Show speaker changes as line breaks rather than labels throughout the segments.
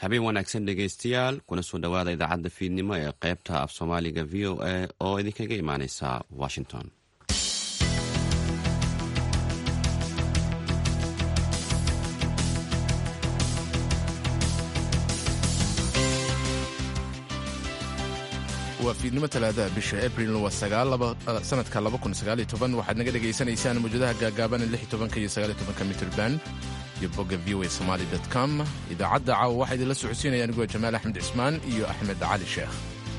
habeen wanaagsan dhegaystayaal kuna soo dhowaada idaacadda fiidnimo ee qaybta af soomaaliga v o a oo idinkaga imaaneysa washington
waa fiidnimo talaadaha bisha abril waa sanadka waxaad naga dhegaysanaysaan mawjadaha gaagaaban iyo mitrban iyo bogga v o somaly com idaacadda caawa waxaa idinla socodsiinaya anigoo jamaal axmed cismaan iyo axmed cali sheekh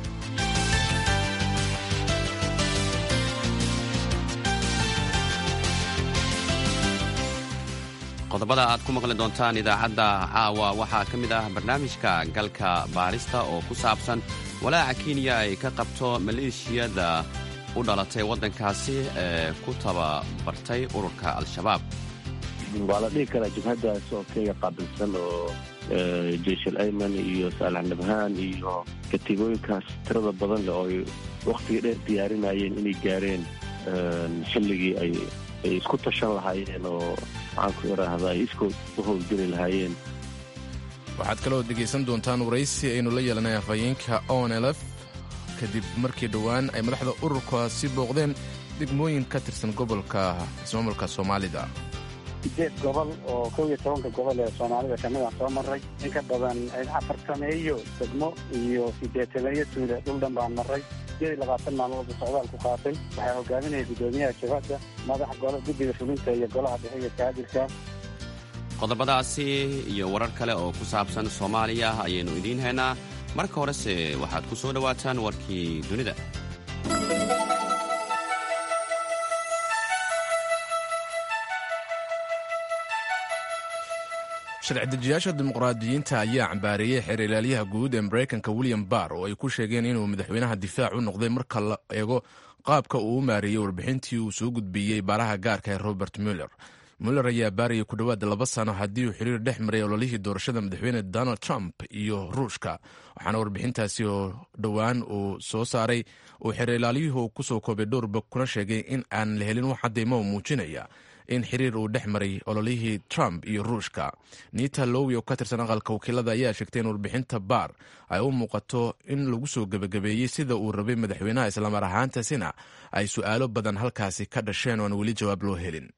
qodobada aad ku maqli doontaan idaacadda caawa waxaa ka mid ah barnaamijka galka baarista oo ku saabsan walaaca kenya ay ka qabto maleeshiyada u dhalatay waddankaasi ee ku tababartay ururka al-shabaab
waa la dhihi karaa jabhaddaas oo kenya qaabilsan oo jeyshal ayman iyo saalax nabhaan iyo katiibooyinkaas tirada badan leh oo ay wakhtiga dheer diyaarinayeen inay gaareen xilligii ay ay isku tashan lahaayeen oo maxaanku idhaahda ay iskood u howlgeli lahaayeen
waxaad kaloo dhegaysan doontaan waraysi aynu la yeelanay afhayeenka onlf kadib markii dhowaan ay madaxda ururkaasi booqdeen degmooyin ka tirsan gobolka ismaamulka soomaalida
sideed gobol oo kow iyo tobanka gobol ee soomaalida kamid aan soo maray in ka badan afartameeyo degmo iyo sideetameeyo tuule dhul dhan baan maray sideed iyo labaatan maalmoodba socdaal ku qaatay waxaa hogaaminaya guddoomiyaha jabhadda madaxa golo guddiga fulinta iyo golaha dhexe iyo kaadirka
qodobadaasi iyo warar kale oo ku saabsan soomaaliya ayaynu idiin haynaa marka horese waxaad ku soo dhowaataan warkii dunida
sharci-dejiyaasha dimuqraadiyiinta ayaa cambaareeyey xeer ilaaliyaha guud ee maraykanka william barr oo ay ku sheegeen inuu madaxweynaha difaac u noqday marka la eego qaabka uu u maareeyey warbixintii uu soo gudbiyey baaraha gaarka ee robert muller muller ayaa baarayay ku dhowaad laba sano haddii uu xiriir dhex maray ololihii doorashada madaxweyne donald trump iyo ruushka waxaana warbixintaasi oo dhowaan uu soo saaray uu xeer ilaaliyuhu kusoo koobay dhowrba kuna sheegay in aan la helin wax cadaymo muujinaya in xiriir uu dhex maray ololihii trump iyo ruushka nita lowi oo ka tirsan aqalka wakiilada ayaa sheegtay in warbixinta baar ay u muuqato in lagu soo gebagabeeyey sida uu rabay madaxweynaha islamar ahaantaasina ay su'aalo badan halkaasi ka dhasheen oon weli jawaab loo helin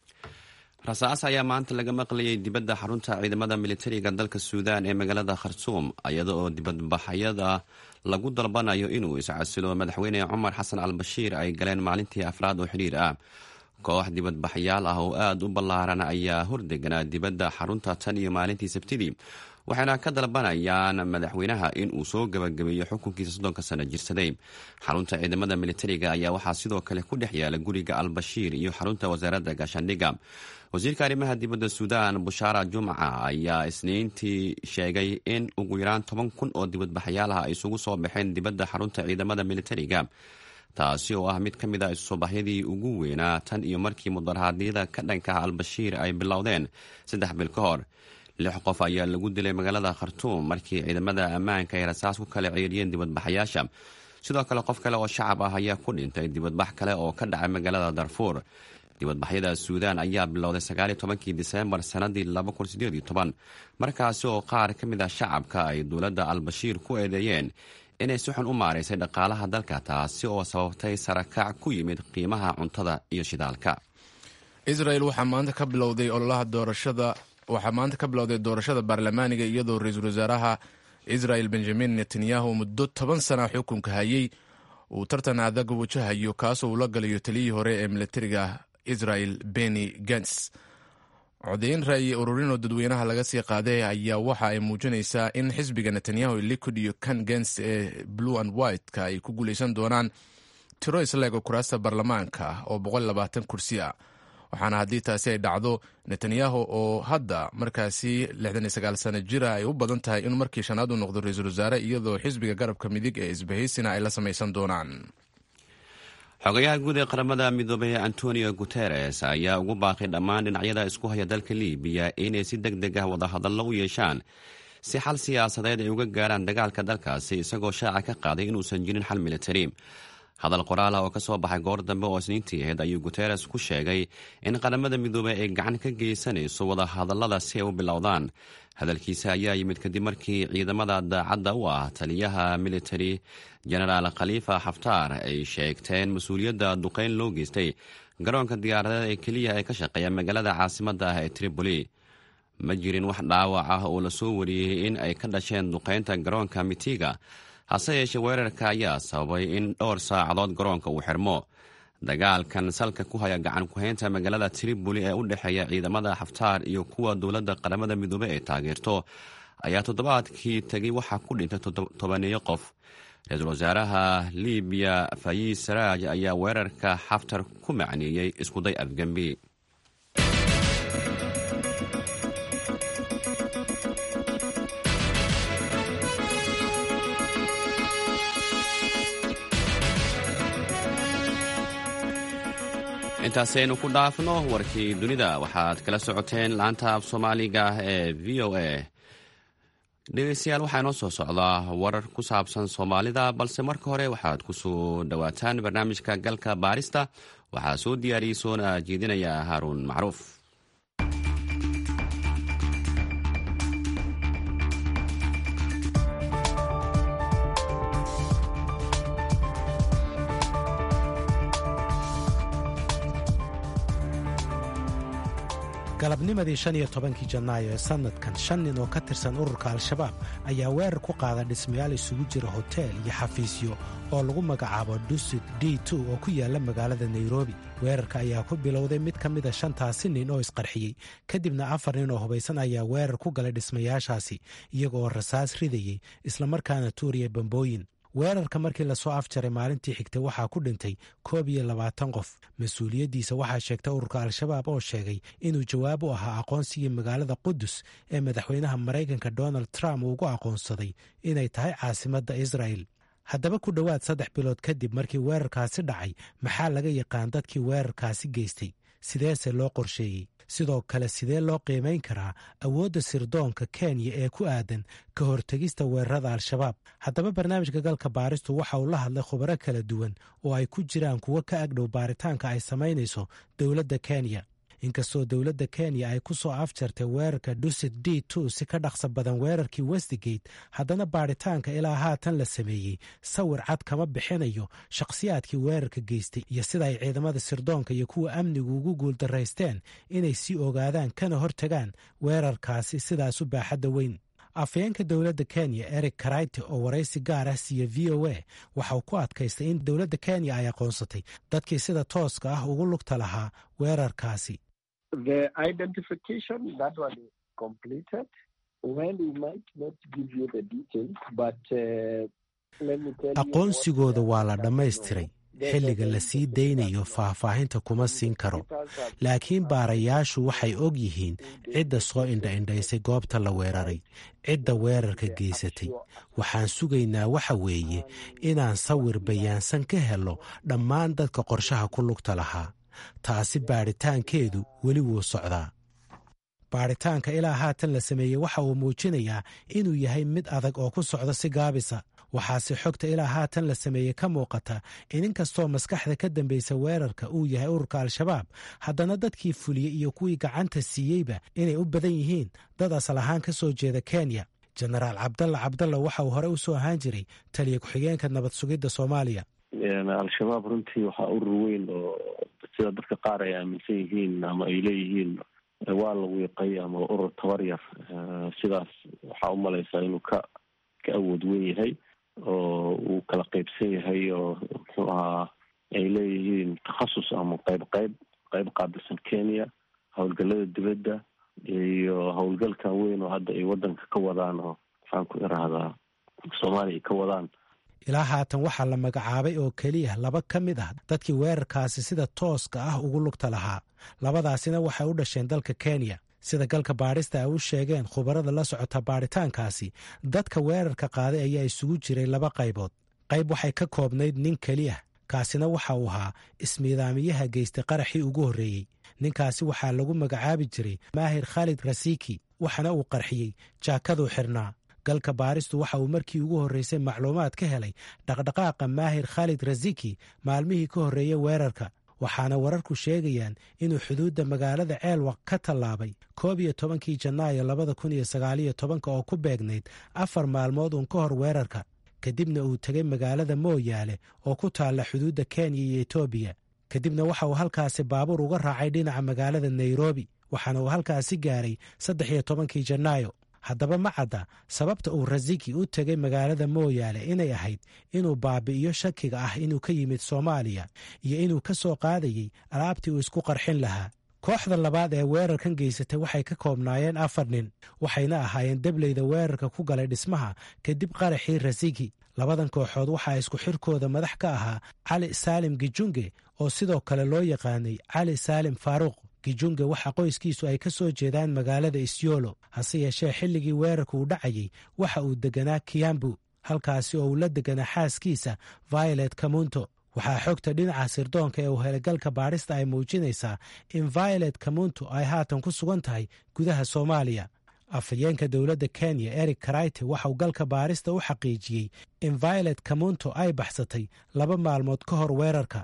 rasaas ayaa maanta laga maqlayay dibadda xarunta ciidamada militariga dalka suudaan ee magaalada khartuum iyada oo dibadbaxyada lagu dalbanayo inuu iscasilo madaxweyne cumar xasan al bashiir ay galeen maalintii afraad oo xidhiir ah koox dibadbaxyaal ah oo aad u ballaaran ayaa hordeganaa dibadda xarunta tan iyo maalintii sabtidii waxayna ka dalbanayaan madaxweynaha in uu soo gabagabeeyo xukunkiisa soddonka sano jirsaday xarunta ciidamada militariga ayaa waxaa sidoo kale ku dhex yaala guriga al-bashiir iyo xarunta wasaaradda gaashaandhigga wasiirka arrimaha dibadda suudaan bushaara jumca ayaa isniintii sheegay in ugu yaraan toban kun oo dibadbaxyaal ah ay isugu soo baxeen dibadda xarunta ciidamada militariga taasi oo ah mid ka mid a isusobaxyadii ugu weynaa tan iyo markii mudarahaadyada ka dhankaha al-bashiir ay bilowdeen saddex bil ka hor lix qof ayaa lagu dilay magaalada khartuum markii ciidamada ammaanka ay rasaas ku kala ceeriyeen dibadbaxayaasha sidoo kale qof kale oo shacab ah ayaa ku dhintay dibadbax kale oo ka dhacay magaalada darfuur dibadbaxyada suudaan ayaa bilowday sagaaliyo tobankii diseembar sannadii laba kun sideed iyo toban markaasi oo qaar ka mid ah shacabka ay dowladda al-bashiir ku eedeeyeen inay si xun u maaraysay dhaqaalaha dalka taasi oo sababtay sarakac ku yimid qiimaha cuntada iyo shidaalka
israel waxaa maanta ka bilowday ololaha doorashada waxaa maanta ka bilowday doorashada baarlamaaniga iyadoo ra-iisul wasaaraha israel benjamin netanyahu muddo toban sana xukunka hayey uu tartan adag wajahayo kaasoo uu la galayo taliyii hore ee militariga israel beni gans codeyn ra'yi ururin oo dadweynaha laga sii qaaday ayaa waxa ay muujinaysaa in xisbiga netanyahu liquid iyo kan gens ee blue and white-ka ay ku guuleysan doonaan tiro isleego kuraasta baarlamaanka oo kursi ah waxaana haddii taasi ay dhacdo netanyahu oo hadda markaasi sano jira ay u badan tahay inuu markii shanaad u noqdo ra-iisul wasaare iyadoo xisbiga garabka midig ee isbahaysina ay la samaysan doonaan
xogayaha guud ee qaramada midoobay antonio guteres ayaa ugu baaqay dhammaan dhinacyada isku haya dalka libiya inay si deg deg ah wadahadallo u yeeshaan si xal siyaasadeed ay uga gaaraan dagaalka dalkaasi isagoo shaaca ka qaaday inuusan jirin xal militari hadal qoraal ah oo ka soo baxay goor dambe oo isniintii ahayd ayuu guteres ku sheegay in qaramada midoobey ay gacan ka geysanayso wadahadallada si ay u bilowdaan hadalkiisa ayaa yimid kadib markii ciidamada daacadda u ah taliyaha military genaraal khaliifa xaftaar ay sheegteen mas-uuliyadda duqeyn loo geystay garoonka diyaaradeed ee keliya ee ka shaqeeya magaalada caasimadda ah ee tripoli ma jirin wax dhaawac ah oo lasoo wariyey in ay ka dhasheen duqeynta garoonka mitiga hase yeeshee weerarka ayaa sababay in dhowr saacadood garoonka uu xirmo dagaalkan salka ku haya gacan ku-haynta magaalada tripoli ee u dhexeeya ciidamada xaftaar iyo kuwa dowladda qaramada midoobey ay taageerto ayaa toddobaadkii tegay waxaa ku dhintay tobaneeyo qof ra-iisul wasaaraha libiya fayiis saraaj ayaa weerarka xaftar ku macneeyey iskuday afgembi intaasaynu ku dhaafno warkii dunida waxaad kala socoteen laanta af soomaaliga ee v o a dhegeystayaal waxaa inoo soo socdaa warar ku saabsan soomaalida balse marka hore waxaad ku soo dhowaataan barnaamijka galka baarista waxaa soo diyaariyey soona jeedinaya haaruun macruuf
galabnimadii shan iyo tobankii janaayo ee sannadkan shan nin oo ka tirsan ururka al-shabaab ayaa weerar ku qaada dhismayaal isugu jira hoteel iyo xafiisyo oo lagu magacaabo dusid d oo ku yaala magaalada nairobi weerarka ayaa ku bilowday mid ka mida shantaasi nin oo isqarxiyey kadibna afar nin oo hubaysan ayaa weerar ku galay dhismayaashaasi iyaga oo rasaas ridayey islamarkaana tuuriya bambooyin weerarka markii lasoo afjaray maalintii xigtay waxaa ku dhintay koob iyo labaatan qof mas-uuliyaddiisa waxaa sheegtay ururka al-shabaab oo sheegay inuu jawaab u ahaa aqoonsigii magaalada qudus ee madaxweynaha maraykanka donald trump uugu aqoonsaday inay tahay caasimadda israa'el haddaba ku dhowaad saddex bilood kadib markii weerarkaasi dhacay maxaa laga yaqaan dadkii weerarkaasi geystay sideese loo qorsheeyey sidoo kale sidee loo qiimayn karaa awoodda sirdoonka kenya ee ku aadan ka hortegista weerarada al-shabaab haddaba barnaamijka galka baaristu waxa uu la hadlay khubaro kala duwan oo ay ku jiraan kuwo ka agdhow baaritaanka ay samaynayso dowladda kenya inkastoo dowladda kenya ay ku soo afjartay weerarka dusit d si ka dhaqsa badan weerarkii westigate haddana baaritaanka ilaa haatan la sameeyey sawir cad kama bixinayo shakhsiyaadkii weerarka geystay iyo sida ay ciidamada sirdoonka iyo kuwa amnigu ugu guuldaraysteen inay sii ogaadaan kana hortagaan weerarkaasi sidaas u baaxadda weyn afayeenka dowladda kenya eric karayte oo waraysi gaar ah siiya v o a waxa uu ku adkaystay in dowladda kenya ay aqoonsatay dadkii sida tooska ah ugu lugta lahaa weerarkaasi aqoonsigooda waa la dhammaystiray xilliga la sii daynayo faahfaahinta kuma siin karo laakiin baarayaashu waxay og yihiin cidda soo indha-indhaysay goobta la weeraray cidda weerarka geysatay waxaan sugaynaa waxa weeye inaan sawir bayaansan ka helo dhammaan dadka qorshaha ku lugta lahaa taasi baadhitaankeedu weli wuu socdaa baadhitaanka ilaa haatan la sameeyey waxa uu muujinayaa inuu yahay mid adag oo ku socda si gaabisa waxaase xogta ilaa haatan la sameeyey ka muuqata in inkastoo maskaxda ka dambaysa weerarka uu yahay ururka al-shabaab haddana dadkii fuliyey iyo kuwii gacanta siiyeyba inay u badan yihiin dad asal ahaan ka soo jeeda kenya jenaraal cabdalla cabdalla waxa uu hore u soo ahaan jiray taliya ku-xigeenka nabad sugidda soomaaliya
al-shabaab runtii waxaa urur weyn oo sida dadka qaar ay aaminsan yihiin ama ay leeyihiin waa la wiiqay ama urur tabar yar sidaas waxaa u malaysaa inuu ka ka awood weyn yahay oo uu kala qeybsan yahay oo muxuu ahaa ay leeyihiin takhasus ama qeyb qeyb qeyb qaabilsan kenya howlgalada dibadda iyo howlgalkan weyn oo hadda ay wadanka ka wadaan oo maxaan ku irahdaa soomaaliya ay ka wadaan
ilaa haatan waxaa la magacaabay oo keliya laba ka mid ah dadkii weerarkaasi sida tooska ah ugu lugta lahaa labadaasina waxay u dhasheen dalka kenya sida galka baadhista ay u sheegeen khubarada la socota baadhitaankaasi dadka weerarka qaaday ayaa isugu jiray laba qaybood qayb waxay ka koobnayd nin keliya kaasina waxa uu ahaa ismiidaamiyaha geystay qaraxii ugu horreeyey ninkaasi waxaa lagu magacaabi jiray maahir khaalid rasiki waxaana uu qarxiyey jaakaduu xirnaa galka baaristu waxa uu markii ugu horreysay macluumaad ka helay dhaqdhaqaaqa maahir khaalid rasiki maalmihii ka horreeyey weerarka waxaana wararku sheegayaan inuu xuduudda magaalada ceelwaq ka tallaabay koob iyo tobankii janaayo labada kun iyo sagaaliyo tobanka oo ku beegnayd afar maalmood uun ka hor weerarka kadibna uu tegay magaalada mooyaale oo ku taalla xuduudda kenya iyo etoobiya kadibna waxa uu halkaasi baabuur uga raacay dhinaca magaalada nairobi waxaana uu halkaasi gaaray saddex iyo tobankii janaayo haddaba ma cadda sababta uu rasiki u tegay magaalada mooyaale inay ahayd inuu baabi'iyo shakiga ah inuu ka yimid soomaaliya iyo inuu ka soo qaadayey alaabtii uu isku qarxin lahaa kooxda labaad ee weerarkan geysatay waxay ka koobnaayeen afar nin waxayna ahaayeen debleyda weerarka ku galay dhismaha kadib qaraxii rasiki labadan kooxood waxaa isku xirkooda madax ka ahaa cali saalim gijunge oo sidoo kale loo yaqaanay cali saalim faaruuq gijunge waxa qoyskiisu ay ka soo jeedaan magaalada isyolo hase yeeshee xilligii weerarka uu dhacayey waxa uu deganaa kiyambu halkaasi oo uu la deganaa xaaskiisa violet kamunto waxaa xogta dhinaca sirdoonka ee uu helagalka baadhista ay muujinaysaa in violet kamunto ay haatan ku sugan tahay gudaha soomaaliya afhayeenka dowladda kenya eric karayte waxauu galka baarista u xaqiijiyey in violet kamunto ay baxsatay laba maalmood ka hor weerarka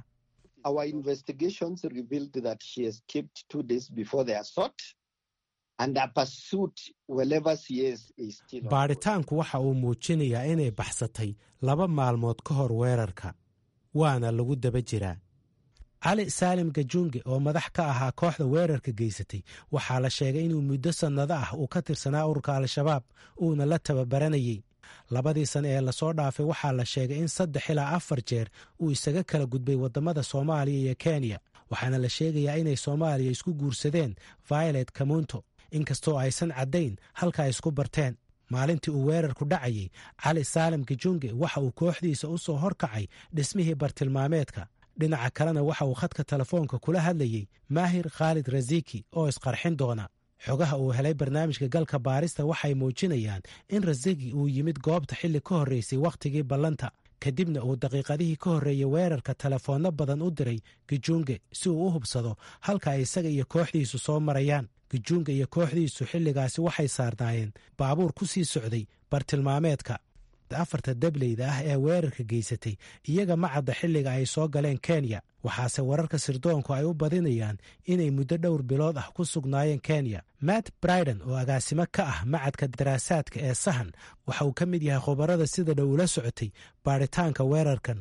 baadhitaanku waxa uu muujinayaa inay baxsatay laba maalmood ka hor weerarka waana lagu daba jiraa cali saalim gajunge oo madax ka ahaa kooxda weerarka geysatay waxaa la sheegay inuu muddo sannado ah uu ka tirsanaa ururka al-shabaab uuna la tababaranayey labadii sane ee lasoo dhaafay waxaa la sheegay in saddex ilaa afar jeer uu isaga kala gudbay waddamada soomaaliya iyo kenya waxaana la sheegayaa inay soomaaliya isku guursadeen violet kamunto inkastoo aysan caddayn halka ay isku barteen maalintii uu weerarku dhacayey cali saalim gijunge waxa uu kooxdiisa u soo horkacay dhismihii bartilmaameedka dhinaca kalena waxa uu khadka telefoonka kula hadlayey maahir khaalid rasiki oo isqarxin doona xogaha uu helay barnaamijka galka baarista waxay muujinayaan in rasiki uu yimid goobta xilli ka horreysay wakhtigii ballanta kadibna uu daqiiqadihii ka horreeyey weerarka telefoonno badan u diray gijunge si uu u hubsado halka ay isaga iyo kooxdiisu soo marayaan gijunga iyo kooxdiisu xilligaasi waxay saarnaayeen baabuur ku sii socday bartilmaameedka afarta dableyda ah ee weerarka geysatay iyaga ma cadda xilliga ay soo galeen kenya waxaase wararka sirdoonku ay u badinayaan inay muddo dhowr bilood ah ku sugnaayeen kenya matt briden oo agaasimo ka ah macadka daraasaadka ee sahan waxa uu ka mid yahay khubarada sida dhow ula socotay baadhitaanka weerarkan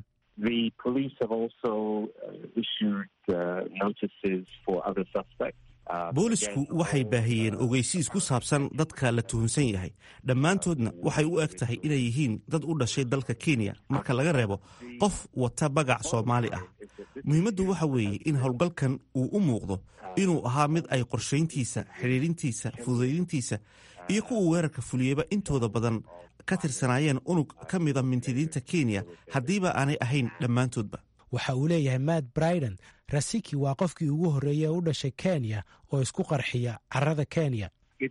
boolisku waxay baahiyeen ogeysiis ku saabsan dadka la tuhunsan yahay dhammaantoodna waxay u eg tahay inay yihiin dad u dhashay dalka kenya marka laga reebo qof wata bagac soomaali ah muhiimaddu waxa weeye in howlgalkan uu u muuqdo inuu ahaa mid ay qorshayntiisa xidhiidhintiisa fududaydintiisa iyo kuwa weerarka fuliyeyba intooda badan ka tirsanaayeen unug ka mida mintidiinta kenya haddiiba aanay ahayn dhammaantoodba
waxa uu leeyahay matt briden rasiki waa qofkii ugu horreeyey ee u dhashay kenya oo isku qarxiya carrada kenya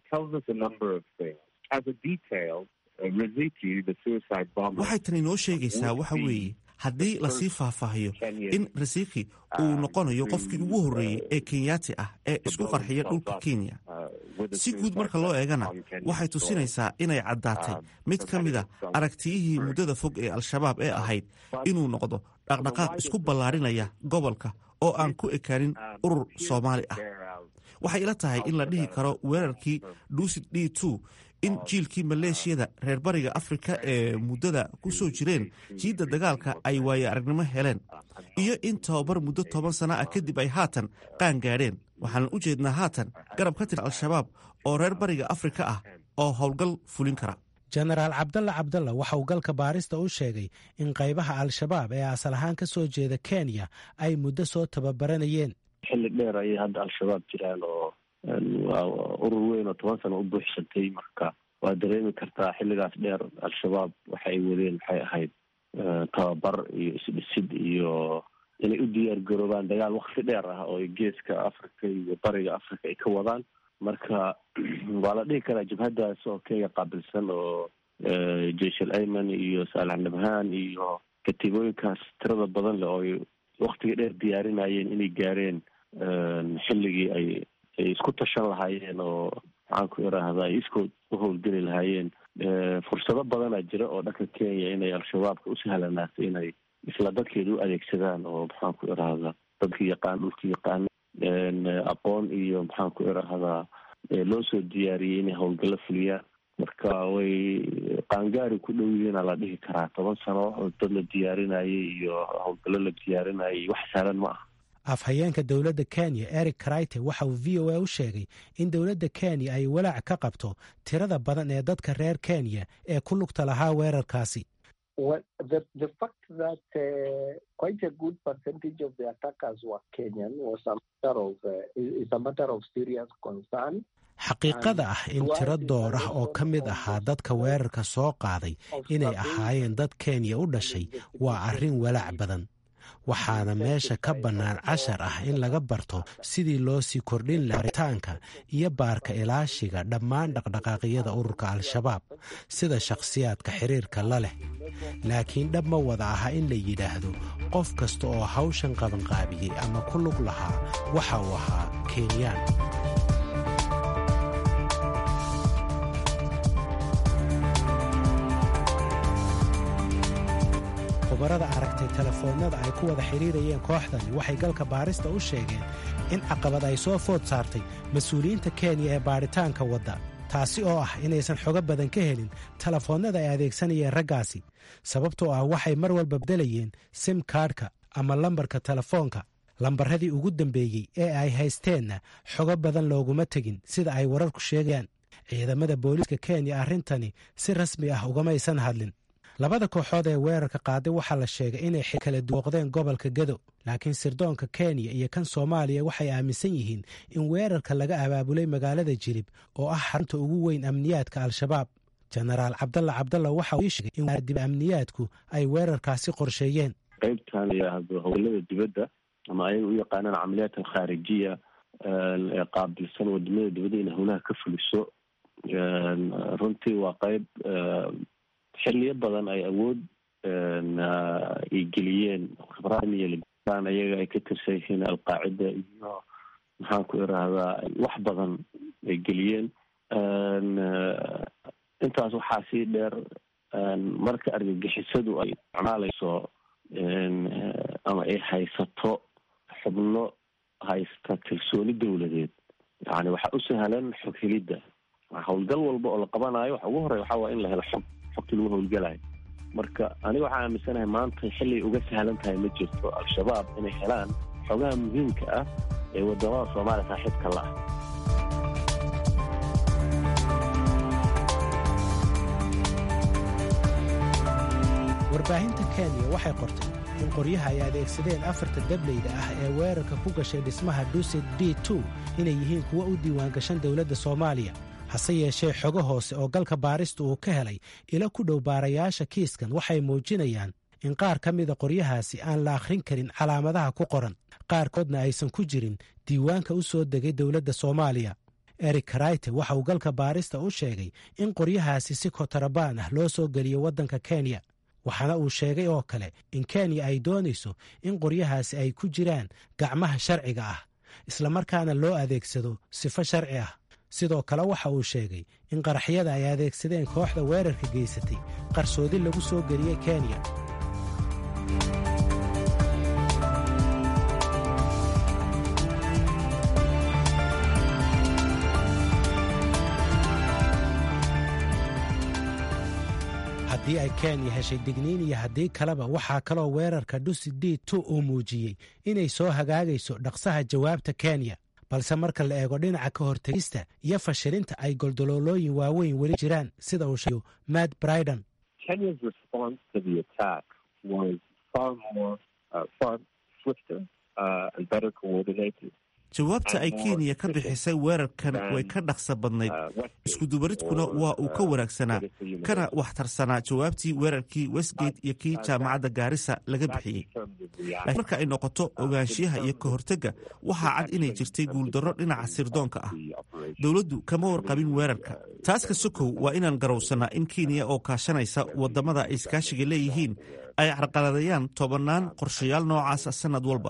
waxay tani noo sheegaysaa waxa weeye haddii lasii faahfaahiyo in rasiki uu noqonayo qofkii ugu horreeyey ee kenyaati ah ee isku qarxiya dhulka kenya si guud marka loo eegana waxay tusinaysaa inay caddaatay mid ka mida aragtiyihii muddada fog ee al-shabaab ee ahayd inuu noqdo dhaqdhaqaaq isku ballaarinaya gobolka oo aan ku ekaanin urur soomaali ah waxay ila tahay in la dhihi karo weerarkii duusid d two in jiilkii maleeshiyada reer bariga afrika ee muddada ku soo jireen jiidda dagaalka ay waaye aragnimo heleen iyo in tababar muddo toban sana ah kadib ay haatan qaan gaadheen waxaan u jeednaa haatan garab ka tirsan al-shabaab oo reer bariga afrika ah oo howlgal fulin kara
jenaraal cabdalla cabdalla waxa uu galka baarista u sheegay in qaybaha al-shabaab ee asal ahaan ka soo jeeda kenya ay muddo soo tababaranayeen
xilli dheer ayay hadda al-shabaab jiraan oo urur weyn oo toban sano u buuxsantay marka waa dareemi kartaa xilligaas dheer al-shabaab waxa ay wadeen maxay ahayd tababar iyo isdhisid iyo inay u diyaar garoobaan dagaal wakti dheer ah oo geeska africa iyo bariga africa ay ka wadaan marka waa la dhihi karaa jabhaddaas oo kenya qaabilsan oo jeshal ayman iyo saalax nabhaan iyo katiibooyinkaas tirada badan leh oo ay waktiga dheer diyaarinayeen inay gaareen xilligii ay ay isku tashan lahaayeen oo maxaan ku iraahdaa ay iskood u howlgeli lahaayeen fursado badanaa jira oo dhanka kenya inay al-shabaabka u sahlanaato inay isla dadkeeda u adeegsadaan oo maxaan ku irahdaa dadka yaqaan dhulka yaqaana aqoon iyo maxaan ku irahdaa loo soo diyaariyey inay howlgallo fuliyaan marka way qaangaari ku dhow yihiina la dhihi karaa toban sano dad la diyaarinayay iyo howlgallo la diyaarinayay wax sahlan ma aha
afhayeenka dowladda kenya eric crite waxa uu v o a u sheegay in dowladda kenya ay walaac ka qabto tirada badan ee dadka reer kenya ee ku lugta lahaa weerarkaasi xaqiiqada ah in tiro door ah oo ka mid ahaa dadka weerarka soo qaaday inay ahaayeen dad kenya u dhashay waa arrin walaac badan waxaana meesha ka bannaan cashar ah in laga barto sidii loo sii kordhin laha aritaanka iyo baarka ilaashiga dhammaan dhaqdhaqaaqyada ururka al-shabaab sida shakhsiyaadka xiriirka la leh laakiin dhab ma wada aha in la yidhaahdo qof kasta oo hawshan qabanqaabiyey ama ku lug lahaa waxa uu ahaa kenyaan khubarada aragtay telefoonnada ay ku wada xidhiirayeen kooxdani waxay galka baarista u sheegeen in caqabad ay soo food saartay mas-uuliyiinta kenya ee baadhitaanka wadda taasi oo ah inaysan xogo badan ka helin telefoonnada ay adeegsanayeen raggaasi sababtoo ah waxay mar walba bedelayeen sim kaadhka ama lambarka telefoonka lambaradii ugu dambeeyey ee ay haysteenna xogo badan looguma tegin sida ay wararku sheegayaan ciidamada booliiska kenya arrintani si rasmi ah ugamaysan hadlin labada kooxood ee weerarka qaaday waxaa la sheegay inay kala duoqdeen gobolka gado laakiin sirdoonka kenya iyo kan soomaaliya waxay aaminsan yihiin in weerarka laga abaabulay magaalada jilib oo ah xarunta ugu weyn amniyaadka al-shabaab jenaraal cabdalla cabdalla waxa uu ii sheegay in waadib amniyaadku ay weerarkaasi qorsheeyeen
qaybtan yidhaahdo howlada dibadda ama ayaga u yaqaanaan camaliyaat alkhaarijiya ee qaabilsan wadamada dibadda in howlaha ka fuliso runtii waa qayb xiliyo badan ay awood ay geliyeen khibraan ayaga ay ka tirsan yihiin alqaacida iyo maxaan ku irahdaa wax badan ay geliyeen intaas waxaa sii dheer marka argagixisadu ay isticmaalayso ama ay haysato xubno haysta kalsooni dowladeed yani waxaa u sahlan xog helidda howlgal walba oo la qabanayo waxa ugu horey waxaa waa in la helo xog xogti lagu howlgalayo marka aniga waxaa aaminsanahay maanta xilay uga sahlan tahay ma jirto al-shabaab inay helaan xogaha muhiimka ah ee wadamada soomaaliya saaxiibka la ah
warbaahinta kenya waxay qortay in qoryaha ay adeegsadeen afarta dableyda ah ee weerarka ku gashay dhismaha dusit d two inay yihiin kuwo u diiwaangashan dowladda soomaaliya hase yeeshee xogo hoose oo galka baarista uu ka helay ilo ku dhow baarayaasha kiiskan waxay muujinayaan in qaar ka mida qoryahaasi aan la akhrin karin calaamadaha ku qoran qaarkoodna aysan ku jirin diiwaanka u soo degay dowladda soomaaliya eric karayte waxa uu galka baarista u sheegay in qoryahaasi si kotarabaan ah loo soo geliyo waddanka kenya waxaana uu sheegay oo kale in kenya ay doonayso in qoryahaasi ay ku jiraan gacmaha sharciga ah islamarkaana loo adeegsado sifo sharci ah sidoo kale waxa uu sheegay in qaraxyada ay adeegsadeen kooxda weerarka geysatay qarsoodi lagu soo geliyey kenya haddii ay kenya heshay digniin iyo haddii kaleba waxaa kaloo weerarka dhusi d tu uu muujiyey inay soo hagaagayso dhaqsaha jawaabta kenya balse marka la eego dhinaca ka hortegista iyo fashilinta ay goldoloolooyin waaweyn weli jiraan sida uu sheego matt briden
jawaabta ay kenya ka bixisay weerarkan way ka dhaqsa badnayd iskudubaridkuna waa uu ka wanaagsanaa kana waxtarsanaa jawaabtii weerarkii westgate iyo kii jaamacadda gaarisa laga bixiyey laakiin marka ay noqoto ogaanshiyaha iyo ka hortegga waxaa cad inay jirtay guuldarro dhinaca sirdoonka ah dowladdu kama warqabin weerarka taas ka sokow waa inaan garowsannaa in kenya oo kaashanaysa waddamada ay iskaashiga leeyihiin ay carqaladayaan tobannaan qorshayaal noocaasa sannad walba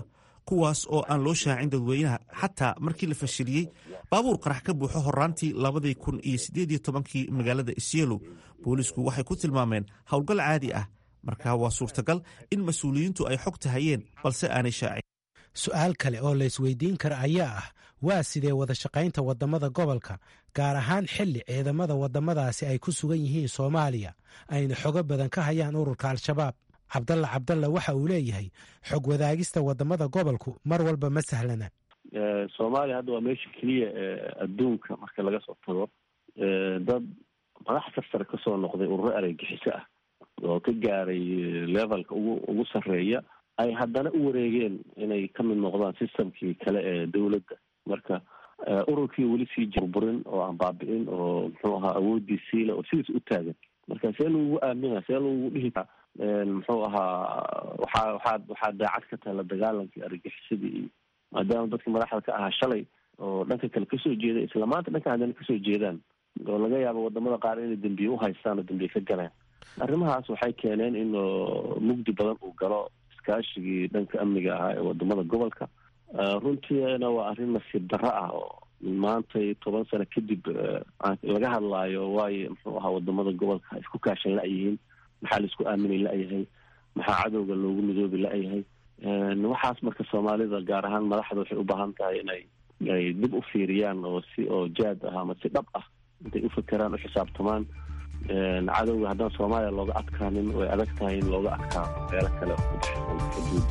kuwaas oo aan loo shaacin dadweynaha xataa markii la fashiliyey baabuur qarax ka buuxo horaantii labadii kun iyo siddeed iyo tobankii magaalada isyelo boolisku waxay ku tilmaameen howlgal caadi ah marka waa suurtagal in mas-uuliyiintu ay xogta hayeen balse aanay shaacin
su-aal kale oo la isweydiin kara ayaa ah waa sidee wada shaqaynta waddamada gobolka gaar ahaan xilli ciidamada waddamadaasi ay ku sugan yihiin soomaaliya ayna xogo badan ka hayaan ururka al-shabaab cabdalla cabdalla waxa uu leeyahay xog wadaagista waddamada gobolku mar walba ma sahlana
soomaaliya hadda waa meesha keliya adduunka marka laga soo tago dad madax sarsare kasoo noqday ururo areygixiso ah oo ka gaaray levelka ugu ugu sarreeya ay haddana u wareegeen inay ka mid noqdaan systemkii kale ee dowladda marka ururkii weli sii burburin oo aan baabi'in oo muxuu ahaa awoodii siila oo sidiis u taagan marka see lagugu aamina see lagugu dhihi muxuu ahaa waxaa waxaa waxaa daacad ka tahay la dagaalankii argagixisadii iyo maadaama dadkii madaxda ka ahaa shalay oo dhanka kale kasoo jeeda isla maanta dhanka haddana kasoo jeedaan oo laga yaabo wadamada qaar inay dembiye uhaystaan oo dembiye ka galeen arrimahaas waxay keeneen in mugdi badan uu galo iskaashigii dhanka amniga ahaa ee wadamada gobolka runtiina waa arrin nasiib darro ah oo maantay toban sano kadib laga hadlaayo waayo muxuu ahaa wadamada gobolka isku kaashan la-yihiin maxaa la isku aaminay la-yahay maxaa cadowga loogu midoobi la-yahay waxaas marka soomaalida gaar ahaan madaxda waxay u baahan tahay inay ay dib u fiiriyaan oo si oo jaad ah ama si dhab ah intay u fakeraan u xisaabtamaan cadowga haddaan soomaaliya looga adkaanin way adag tahay in looga adkaano meelo kale oo ku dhexeysan xuduud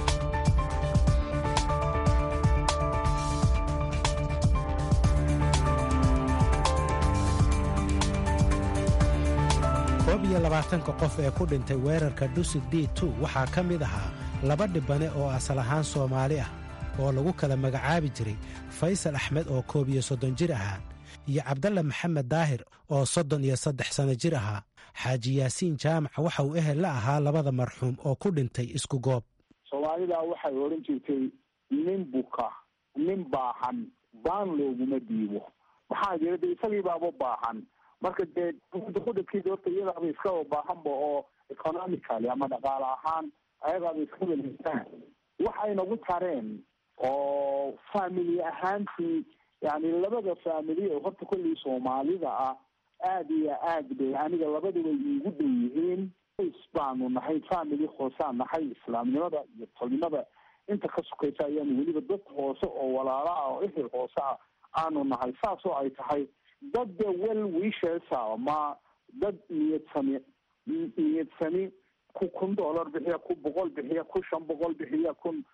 koob iyo labaatanka qof ee ku dhintay weerarka dhusid d tu waxaa ka mid ahaa laba dhibane oo asal ahaan soomaali ah oo lagu kala magacaabi jiray faysal axmed oo koob iyo soddon jir ahaa iyo cabdalla maxamed daahir oo soddon iyo saddex sanno jir ahaa xaaji yaasiin jaamac waxa uu ehel la ahaa labada marxuum oo ku dhintay isku goob
soomaalida waxay odhan jirtay nin buka nin baahan baan looguma diibo maxaa jira de isagii baaba baahan marka dee kudhibkiisa horta iyadaaba iskaba baahanba oo economically ama dhaqaale ahaan ayagaaba iska weleysaan waxay nagu tareen oo family ahaantii yani labada family oo horta kollii soomaalida ah aada iyo aad bay aniga labaduba iigu dhow yihiin s baanu nahay family hoosaan nahay islaamnimada iyo tolnimada inta ka sukaysa ayaanu weliba dad hoose oo walaala ah oo ehel hoose ah aanu nahay saas oo ay tahay dad de well wishesa ma dad niyad sami niyad sami ku kun dollar bixiya ku boqol bixiya ku shan boqol bixiya kun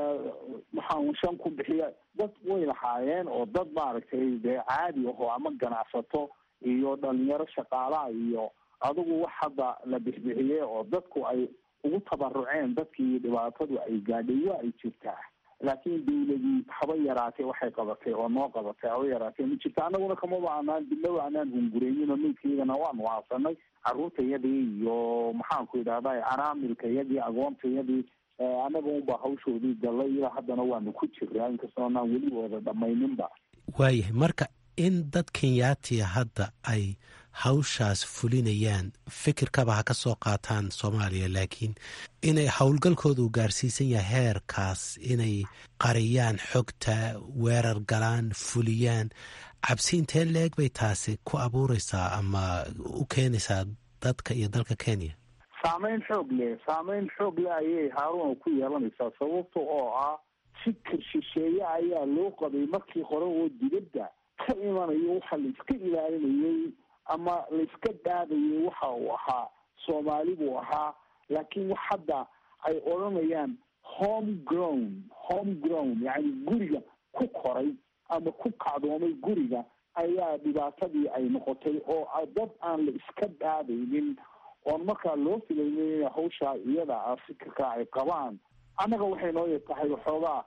maxaa shan kun bixiya dad way lahaayeen oo dad maaragtay dee caadi ahoo ama ganacsato iyo dhalinyaro shaqaalaha iyo adigu wax hadda la bixbixiyey oo dadku ay ugu tabaruceen dadkii dhibaatadu ay gaadhay waa ay jirtaa laakiin dawladii haba yaraatee waxay qabatay oo noo qabatay haba yaraatee ma jirta anaguna kamaba anaan dibnaba anaan hungureynin oo milkaygana waanu haasanay caruurtayadii iyo maxaanku idhahda canaamilkayadii agoontayadii anaga unba hawshoodii gallay ilaa haddana waanu ku jiraa inkastoo anaan weli wada dhamayninba
waayahay marka in dad kenyaatiya hadda ay hawshaas fulinayaan fikirkaba ha ka soo qaataan soomaaliya laakiin inay howlgalkooda uu gaarsiisan yahay heerkaas inay qariyaan xogta weerar galaan fuliyaan cabsi intee leeg bay taasi ku abuureysaa ama u keenaysaa dadka iyo dalka kenya
saameyn xoog leh saameyn xoog leh ayay haaruna ku yeelanaysaa sababta oo ah fikir shisheeye ayaa loo qabay markii hore oo dibadda ka imanayo waxa la iska ilaalinayay ama la iska dhaadayay waxa uu ahaa soomaali buu ahaa laakiin wax hadda ay odhanayaan home grown home grown yacni guriga ku koray ama ku kacdoomay guriga ayaa dhibaatadii ay noqotay oo dad aan la iska dhaadaynin oon markaa loo filaynin in hawshaa iyada ah fikirka ay qabaan annaga waxay noo tahay waxoogaa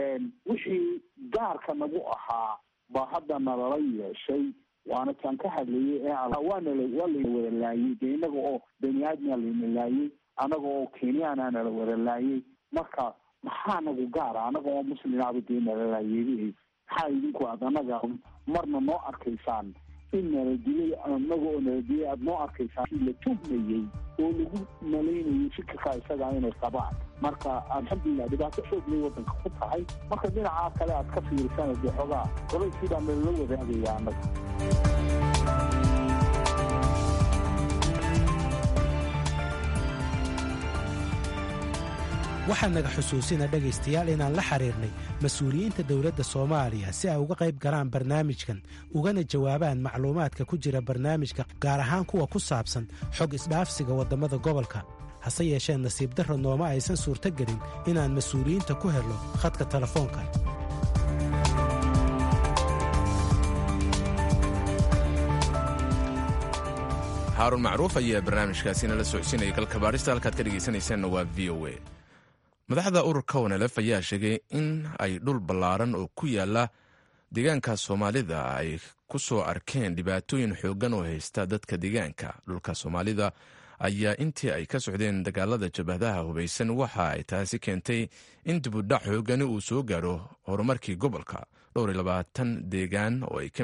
wixii gaarka nagu ahaa baa hadda nalala yeeshay waana taan ka hadlayay waana waa la wada laayay dee inaga oo bani aadmia layna laayay anaga oo kenyaana nala wada laayay marka maxaa nagu gaara anaga oo muslimaaba dee nala laayay maxaa idinku aad anaga marna noo arkaysaan in naladilay anaga oo naladilay aada noo arkaysaa la tuhmayey oo lagu malaynayay fikirkaa isagaa inay qabaan marka alxamdulilah dhibaato xoog lay waddanka ku tahay marka dhinacaa kale aad ka fiirisana dee xoogaa qolayskii baa nalala wadaagaya annaga
waxaa naga xusuusina dhegaystayaal inaan la xiriirnay mas-uuliyiinta dowladda soomaaliya si ay uga qayb galaan barnaamijkan ugana jawaabaan macluumaadka ku jira barnaamijka gaar ahaan kuwa ku saabsan xog isdhaafsiga waddamada gobolka hase yeeshee nasiib darro nooma aysan suurtogelin inaan mas-uuliyiinta ku helno khadka telefoonka
xaarun macruuf ayaa barnaamijkaasina la socodsiinaya galka baarista halkaad ka dhegaysanaysaanna waa v o a madaxda ururka wanelef ayaa sheegay in ay dhul ballaaran oo ku yaala deegaanka soomaalida ay ku soo arkeen dhibaatooyin xooggan oo haysta dadka deegaanka dhulka soomaalida ayaa intii ay ka socdeen dagaalada jabhadaha hubaysan waxa ay taasi keentay in dibudhac xoogani uu soo gaaro horumarkii gobolka dhowr iyo labaatan deegaan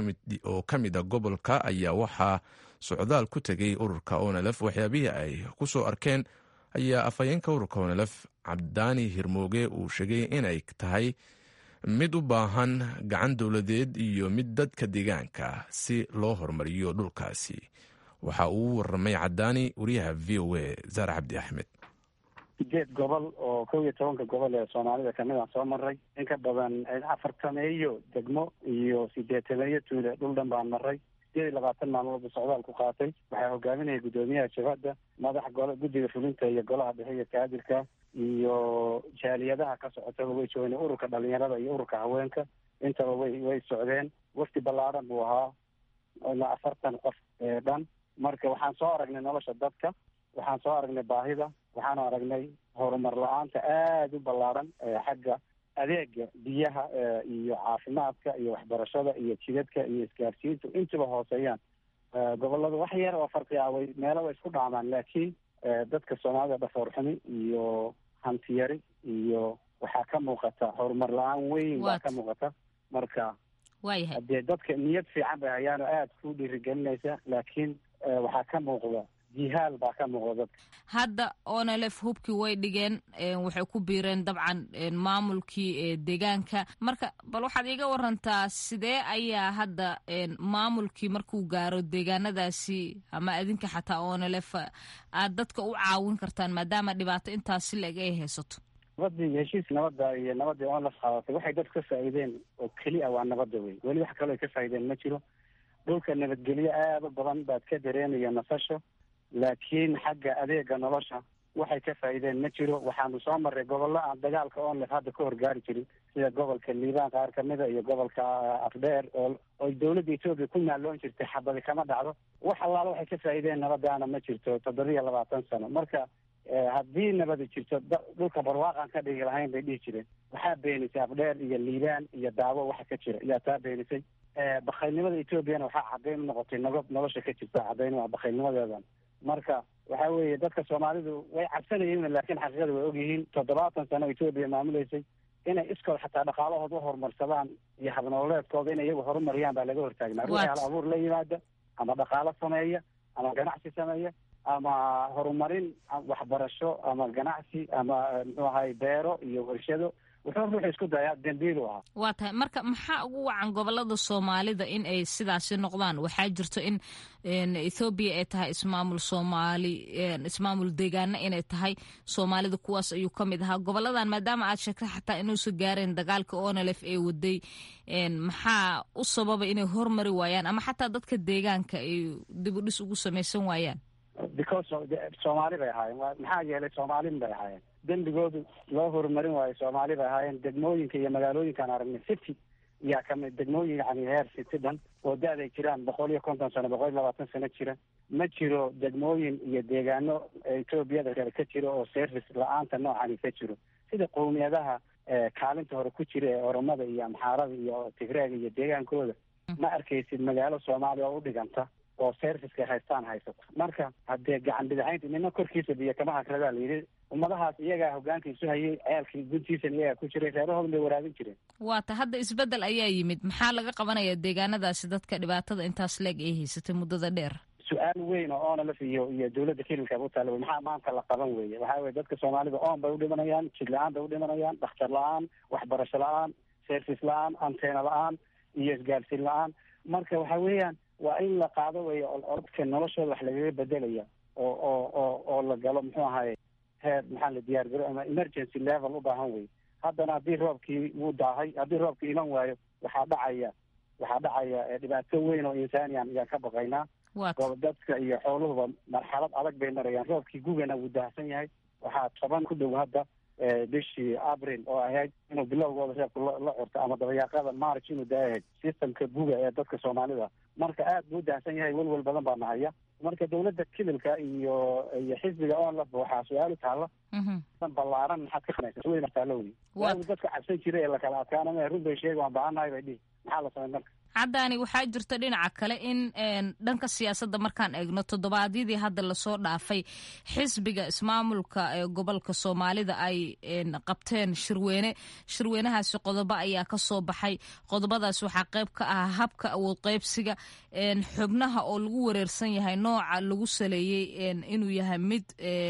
oo ka mid a gobolka ayaa waxaa socdaal ku tegay ururka onelef waxyaabihii ay ku soo arkeen ayaa afhayeenka ururka onelef cabdaani hirmooge uu sheegay inay tahay mid u baahan gacan dowladeed iyo mid dadka deegaanka si loo horumariyo dhulkaasi waxa uu waramay cadaani wariyaha v o a zaare cabdi axmed
sideed gobol oo kow iyo tobanka gobol ee soomaalida kamid aan soo maray in ka badan afartameeyo degmo iyo sideetameeyo tuule dhul dhan baan maray sideed iyo labaatan maalmoodba socdaal ku qaatay waxaa hogaaminaya guddoomiyaha jabhadda madax golo guddiga fulinta iyo golaha dhexe iyo kaadilka iyo jaaliyadaha ka socotaba way joogeen ururka dhalinyarada iyo ururka haweenka intaba way way socdeen wafti ballaaran buu ahaa ilaa afartan qof ee dhan marka waxaan soo aragnay nolosha dadka waxaan soo aragnay baahida waxaan aragnay horumar la-aanta aada u ballaaran xagga adeega biyaha iyo caafimaadka iyo waxbarashada iyo jidadka iyo isgaarsiintu intuba hooseeyaan gobolada wax yar oo farqi ah way meelo way isku dhaamaan laakiin dadka soomaalida dhafoor xumi iyo hantiyari iyo waxaa ka muuqata horumar la-aan weyn baa ka muuqata marka
waayahay
hadee dadka niyad fiican bay hayaano aada ku dhiirigelinaysa laakiin waxaa ka muuqda jihaal baa ka muuqda dadka
hadda onelef hubkii way dhigeen waxay ku biireen dabcan maamulkii deegaanka marka bal waxaad iiga warantaa sidee ayaa hadda maamulkii markuu gaaro deegaanadaasi ama adinka xataa onelef aad dadka u caawin kartaan maadaama dhibaato intaasi la-eg ay haysato
nabadii heshiis nabadda iyo nabadii onlef qaadatay waxay dadku ka faa'iideen oo keli a waa nabadda wey weli wax kaloo ay ka faa'iideen ma jiro dhulka nabadgelyo aada u badan baad ka dareemaya nasasho laakiin xagga adeega nolosha waxay ka faa'iideen ma jiro waxaanu soo marray gobollo aan dagaalka onlef hadda ka horgaari jirin sida gobolka liibaan qaar kamida iyo gobolka afdheer oo oy dawladda etoobiya ku naalloon jirtay xabadi kama dhacdo wax allaala waxay ka faa'iideen nabadaana ma jirto toddobiya labaatan sano marka haddii nabadi jirto dhulka barwaaqaan ka dhigi lahayn bay dhihi jireen waxaa beenisay afdheer iyo liibaan iyo daawo waxa ka jira yaa taa beenisay bakaylnimada etoobiyana waxaa caddayn u noqotay nabad nolosha ka jirta caddayn waa bakaylnimadeedan marka waxa weeye dadka soomaalidu way cabsanayeen laakiin xaqiiqada way ogyihiin toddobaatan sano etoobiya maamuleysay inay iskood xataa dhaqaalahooda u horumarsadaan iyo habnololeedkooda inay iyagu horumariyaan baa laga hortaagnaa ruuxii hal abuur la yimaada ama dhaqaalo sameeya ama ganacsi sameeya ama horumarin waxbarasho ama ganacsi ama muxuu ahay beero iyo warshado wuxuu ruuxu isku dayaa dembiilu ahaa
waa tahay marka maxaa ugu wacan gobolada soomaalida in ay sidaasi noqdaan waxaa jirto in ethoobiya ay tahay ismaamul soomaali ismaamul deegaana inay tahay soomaalida kuwaas ayuu ka mid ahaa goboladan maadaama aad sheegtay xataa inuusa gaareen dagaalka onelef ee waday maxaa u sababa inay hormari waayaan ama xataa dadka deegaanka ay dib u dhis ugu samaysan waayaan
because soomaali bay ahaayeen maxaa yeelay soomaalin bay ahaayeen dembigoodu loo horumarin waayo soomaali bay ahaayeen degmooyinka iyo magaalooyinkaan aragnay city yaa kamid degmooyin yani heer city dhan oo da-day jiraan boqol iyo konton sano boqol iyo labaatan sano jira ma jiro degmooyin iyo deegaano etoobiyada kale ka jiro oo service la-aanta noocani ka jiro sida qowmiyadaha kaalinta hore ku jira ee oromada iyo amxaarada iyo tigreega iyo deegaankooda ma arkaysid magaalo soomaaliya oo u dhiganta oo serviceka haystaan haysato marka haddee gacan bidaxaynta nina korkiisa biyo kama hakradaa layidhi ummadahaas iyagaa hogaanka isu hayay ceelkii guntiisan iyagaa ku jiray reerahoodan bay waraabin jireen
waata hadda isbeddel ayaa yimid maxaa laga qabanaya deegaanadaasi dadka dhibaatada intaas leeg ay haysatay muddada dheer
su-aal weyn oo onalaf iyo iyo dawladda kilinka u taala wey maxaa maanta la qaban weeye waxaa weye dadka soomaalida oon bay udhimanayaan jid la-aan bay udhimanayaan dhakhtar la-aan waxbarasho la-aan service la-aan anteena la-aan iyo isgaarsiin la-aan marka waxa weeyaan waa in la qaado weeye orodka noloshooda wax lagaga bedelaya oo oo oo oo la galo muxuu ahaye heer maxaa la diyaar garo ama emergency level u baahan wey haddana haddii roobkii wuu daahay haddii roobkii iman waayo waxaa dhacaya waxaa dhacaya dhibaato weyn oo insaaniyan ayaan ka baqaynaa dadka iyo xooluhuba marxalad adag bay marayaan roobkii gugana wuu daahsan yahay waxaa toban ku dhow hadda bishii abril oo ahayd inuu bilowgooda reebku la curto ama dabayaaqada march inuu daayahay systemka guga ee dadka soomaalida marka aad buu daahsan yahay welwel badan baa nahaya marka dawladda kililka iyo iyo xisbiga onlafba waxaa su-aal u taalla ballaaran maxaad ka qanaysa weyn taalla wey waagu dadka cabsan jiray ee lakala adkaanama run bay sheega waan baahannahay bay dhihi maxaa la samay marka
caddaani waxaa jirta dhinaca kale in dhanka siyaasadda markaan eegno toddobaadyadii hadda lasoo dhaafay xisbiga ismaamulka ee gobolka soomaalida ay qabteen shirweyne shirweynahaasi qodobo ayaa ka soo baxay qodobadaas waxaa qayb ka ah habka awood qaybsiga xubnaha oo lagu wareersan yahay nooca lagu saleeyey inuu yahay mid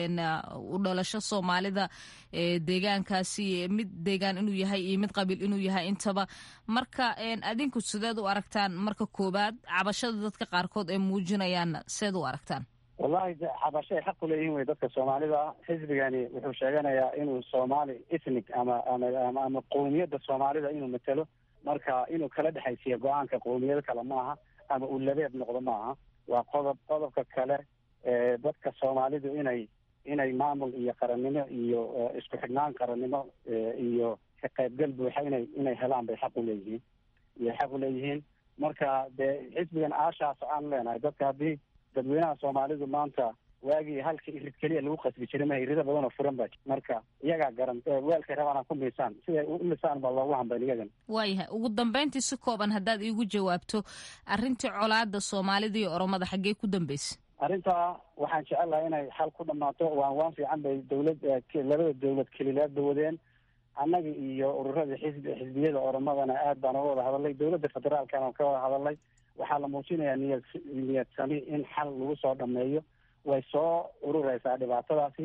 u dhalasho soomaalida deegaankaasi mid deegaan inuu yahay iyo mid qabiil inuu yahay intaba marka adinku sideed u aragtaan marka koobaad cabashada dadka qaarkood ay muujinayaanna seed u aragtaan
wallahi cabasho ay xaq u leeyihin wey dadka soomaalida xisbigani wuxuu sheeganayaa inuu soomaali ethnic ama ama ama qowmiyadda soomaalida inuu matelo marka inuu kala dhexaysiiyo go-aanka qowmiyado kale maaha ama uu labeeb noqdo maaha waa qodob qodobka kale dadka soomaalidu inay inay maamul iyo qarannimo iyo isku xidhnaan qarannimo iyo ka qaybgal buuxa inay inay helaan bay xaq u leeyihiin iyo xaq u leeyihiin marka dee xisbigan aashaas aan leenahay dadka haddii dadweynaha soomaalidu maanta waagii halka irid keliya lagu qasbi jiray ma irida badan oo furan ba marka iyagaa garan weelkay rabaan ku miisaan siday u lisaan baa loogu hambayn iyagan
waayahay ugu dambeyntii si kooban haddaad iigu jawaabto arrintii colaada soomaalida iyo oromada xaggee ku dambeysay
arrintaa waxaan jecelahay inay xal ku dhammaato waan waan fiican bay dawlad labada dawlad kelilaadba wadeen annaga iyo ururada xisbi xisbiyada oromadana aad baan uga wada hadalnay dawladda federaalkana waan ka wada hadalnay waxaa la muujinayaa niyad niyad sami in xal lagu soo dhameeyo way soo urureysaa dhibaatadaasi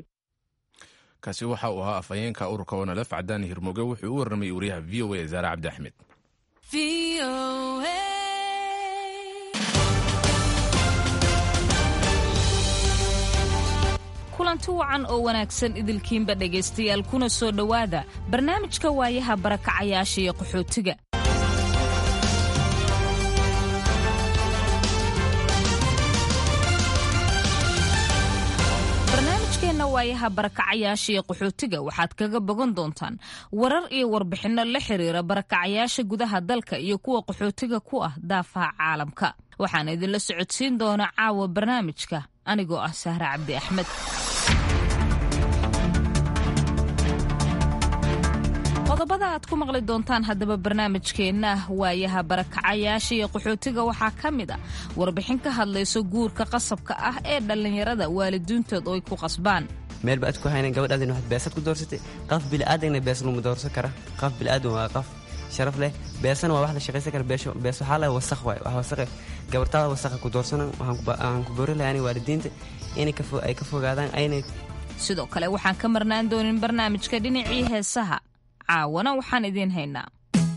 kaasi waxa uu ahaa afhayeenka ururka onalef cadaani hirmoge wuxuu u warramayay wariyaha v o a zaare cabdi axmed
kulanti wacan oo wanaagsan idilkiinba dhegaystayaal kuna soo dhowaada barnaamijka waayaha barakacayaasha iyo qaxootiga barnaamijkeenna waayaha barakacayaasha iyo qaxootiga waxaad kaga bogan doontaan warar iyo warbixinno la xiriira barakacayaasha gudaha dalka iyo kuwa qaxootiga ku ah daafaha caalamka waxaan idinla socodsiin doona caawa barnaamijka anigoo ah sahre cabdi axmed qodobada aad ku maqli doontaan haddaba barnaamijkeenna waayaha barakacayaasha iyo qaxootiga waxaa ka mid a warbixin ka hadlayso guurka qasabka ah ee dhallinyarada waalidiintood oo ay ku qasbaan
meel ba ad ku haynan gabadhaadin waxaad beesad ku doorsatay qaf bili'aadagna bees luma doorsan kara qaf bili'aadan waa qaf sharaf leh beesana waa wax la shaqaysan kara bees waxaa leh wasakh waay wax wasakhe gabartaada wasakha ku doorsanan waxaan ku boori lahaa waalidiinta inay ay ka fogaadaan aynay
sidoo kale waxaan ka marnaan doonin barnaamijka dhinacii heesaha caawana waxaan idiin haynaa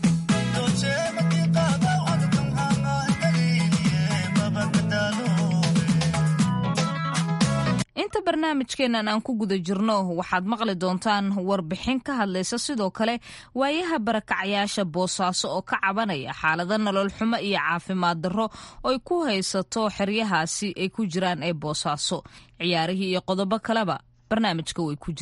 inta barnaamijkeennan aan ku guda jirno waxaad maqli doontaan warbixin ka hadlaysa sidoo kale waayaha barakacayaasha boosaaso oo ka cabanaya xaalado nolol xumo iyo caafimaad darro oy ku haysato xeryahaasi ay ku jiraan ee boosaaso ciyaarihii iyo qodobo kaleba barnaamijka way ku jiraan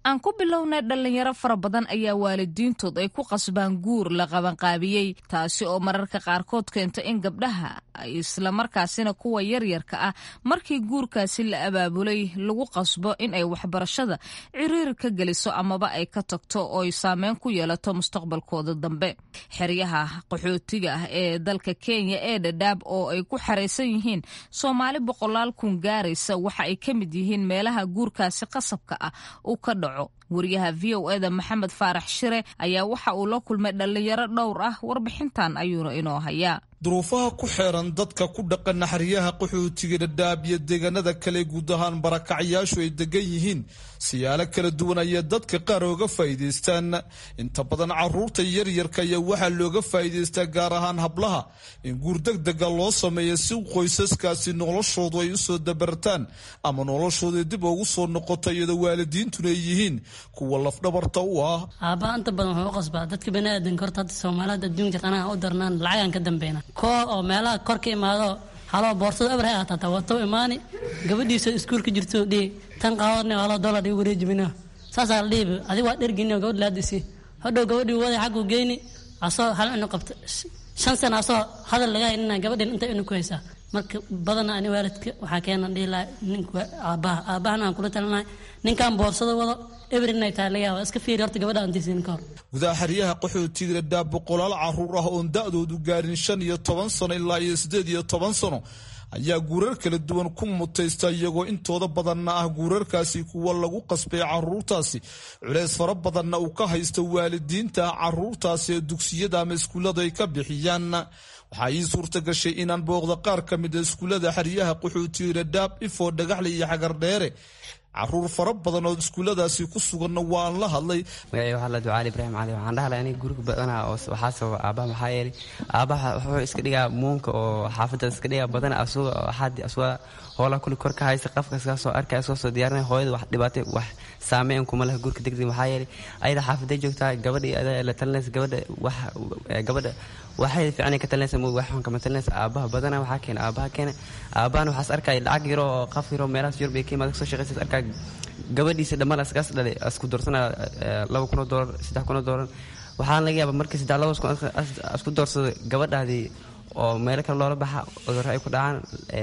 aan ku bilownay dhallinyaro fara badan ayaa waalidiintood ay ku qasbaan guur la qabanqaabiyey taasi oo mararka qaarkood keento in gabdhaha islamarkaasina kuwa yaryarka ah markii guurkaasi la abaabulay lagu qasbo in ay waxbarashada ciriiri ka geliso amaba ay ka tagto oo ay saameyn ku yeelato mustaqbalkooda dambe xeryaha qaxootiga ah ee dalka kenya ee dhadhaab oo ay ku xaraysan yihiin soomaali boqolaal kun gaaraysa waxa ay ka mid yihiin meelaha guurkaasi qasabka ah uu ka dhaco wariyaha v o eda maxamed faarax shire ayaa waxa uu la kulmay dhallinyaro dhowr ah warbixintan ayuuna inoo hayaa
duruufaha ku xeeran dadka ku dhaqan naxariyaha qaxootiga dhadhaab iyo deegaanada kale guud ahaan barakacyaashu ay degan yihiin siyaalo kala duwan ayaa dadka qaar ooga faa'iidaystaan inta badan caruurta yaryarka ayaa waxaa looga faa'iidaystaa gaar ahaan hablaha in guur degdega loo sameeyo si qoysaskaasi noloshoodu ay usoo dabartaan ama noloshooda dib ugu soo noqoto iyadoo waalidiintuna ay yihiin kuwa lafdhabarta u ah
aabbaha inta badan wuxuu u qasbaa dadka baniaadanka horta hadda soomaalida adduunka anaha u darnaan lacagaan ka dambeyna koo oo meelaha kor ka imaado haloo boorsada eber hay ahaatata wato imaani gabadhiisa iskuulka jirto dhihi tan qaawadna haloo dollar igu wareejimina saasaa la dhihi adiga waa dhergini gabadh laadisi hodhow gabadhii waday xaggu geyni asoo hal inu qabta shan sana asoo hadal laga haynina gabadhin inta inu ku haysaa marka badana ani waalidka waxaa keena dhihi laha ninka aabbaha aabbahana aan kula talinahay ninkan boorsada wado eber inay tahay laga yaaba iska fiiri horta gabadha aan tiisin ka hor
gudaha xeryaha qaxootiga dhadhaab boqolaal caruur ah oon da-doodu gaarin shan iyo toban sano ilaa iyo siddeed iyo toban sano ayaa guurar kala duwan ku mutaysta iyagoo intooda badanna ah guurarkaasi kuwa lagu qasbay caruurtaasi culeys fara badanna uu ka haysto waalidiinta caruurtaasi ee dugsiyada ama iskuullada ay ka bixiyaan waxaa ii suurta gashay inaan booqda qaar ka mid a iskuullada xeryaha qaxootiga dhadhaab ifoo dhagaxle iyo xagardheere caruur fara badan oo iskuulladaasi ku suganna waan la hadlay
magacay waxaa la ducaali ibraahim cali waxaan dhahlay aniga guriga badana oo waxaa sababa aabbaha maxaa yeelay aabbaha wuxuu iska dhigaa muunka oo xaafadda iska dhigaa badana asuga waxaad asuga hoola kuli kor ka haysa qafka iskaga soo arkaya iska soo diyaarinaya hooyada wax dhibaatay wax saameyn kuma leh gurka degdeg maxaa yeelay ayada xaafaday joogtaa gabadhii ada la talinaysa gabadha wax gabadha waxay fiicnay ka talinaysa mug wax xun kama talinaysa aabbaha badana waxaa keena aabbaha keena aabbahana waxaas arkaya lacag yaro oo qaf yaro meelahaas yurub iyo kiimaad kasoo shaqaysa arkaya gabadhiisa dhammaan askaas dhalay isku doorsanaya laba kunoo doolar saddex kunoo doolar waxaan laga yaaba markii saddex laba isku doorsado gabadhaadii oo meelo kale loola baxa cudurro ay ku dhacaan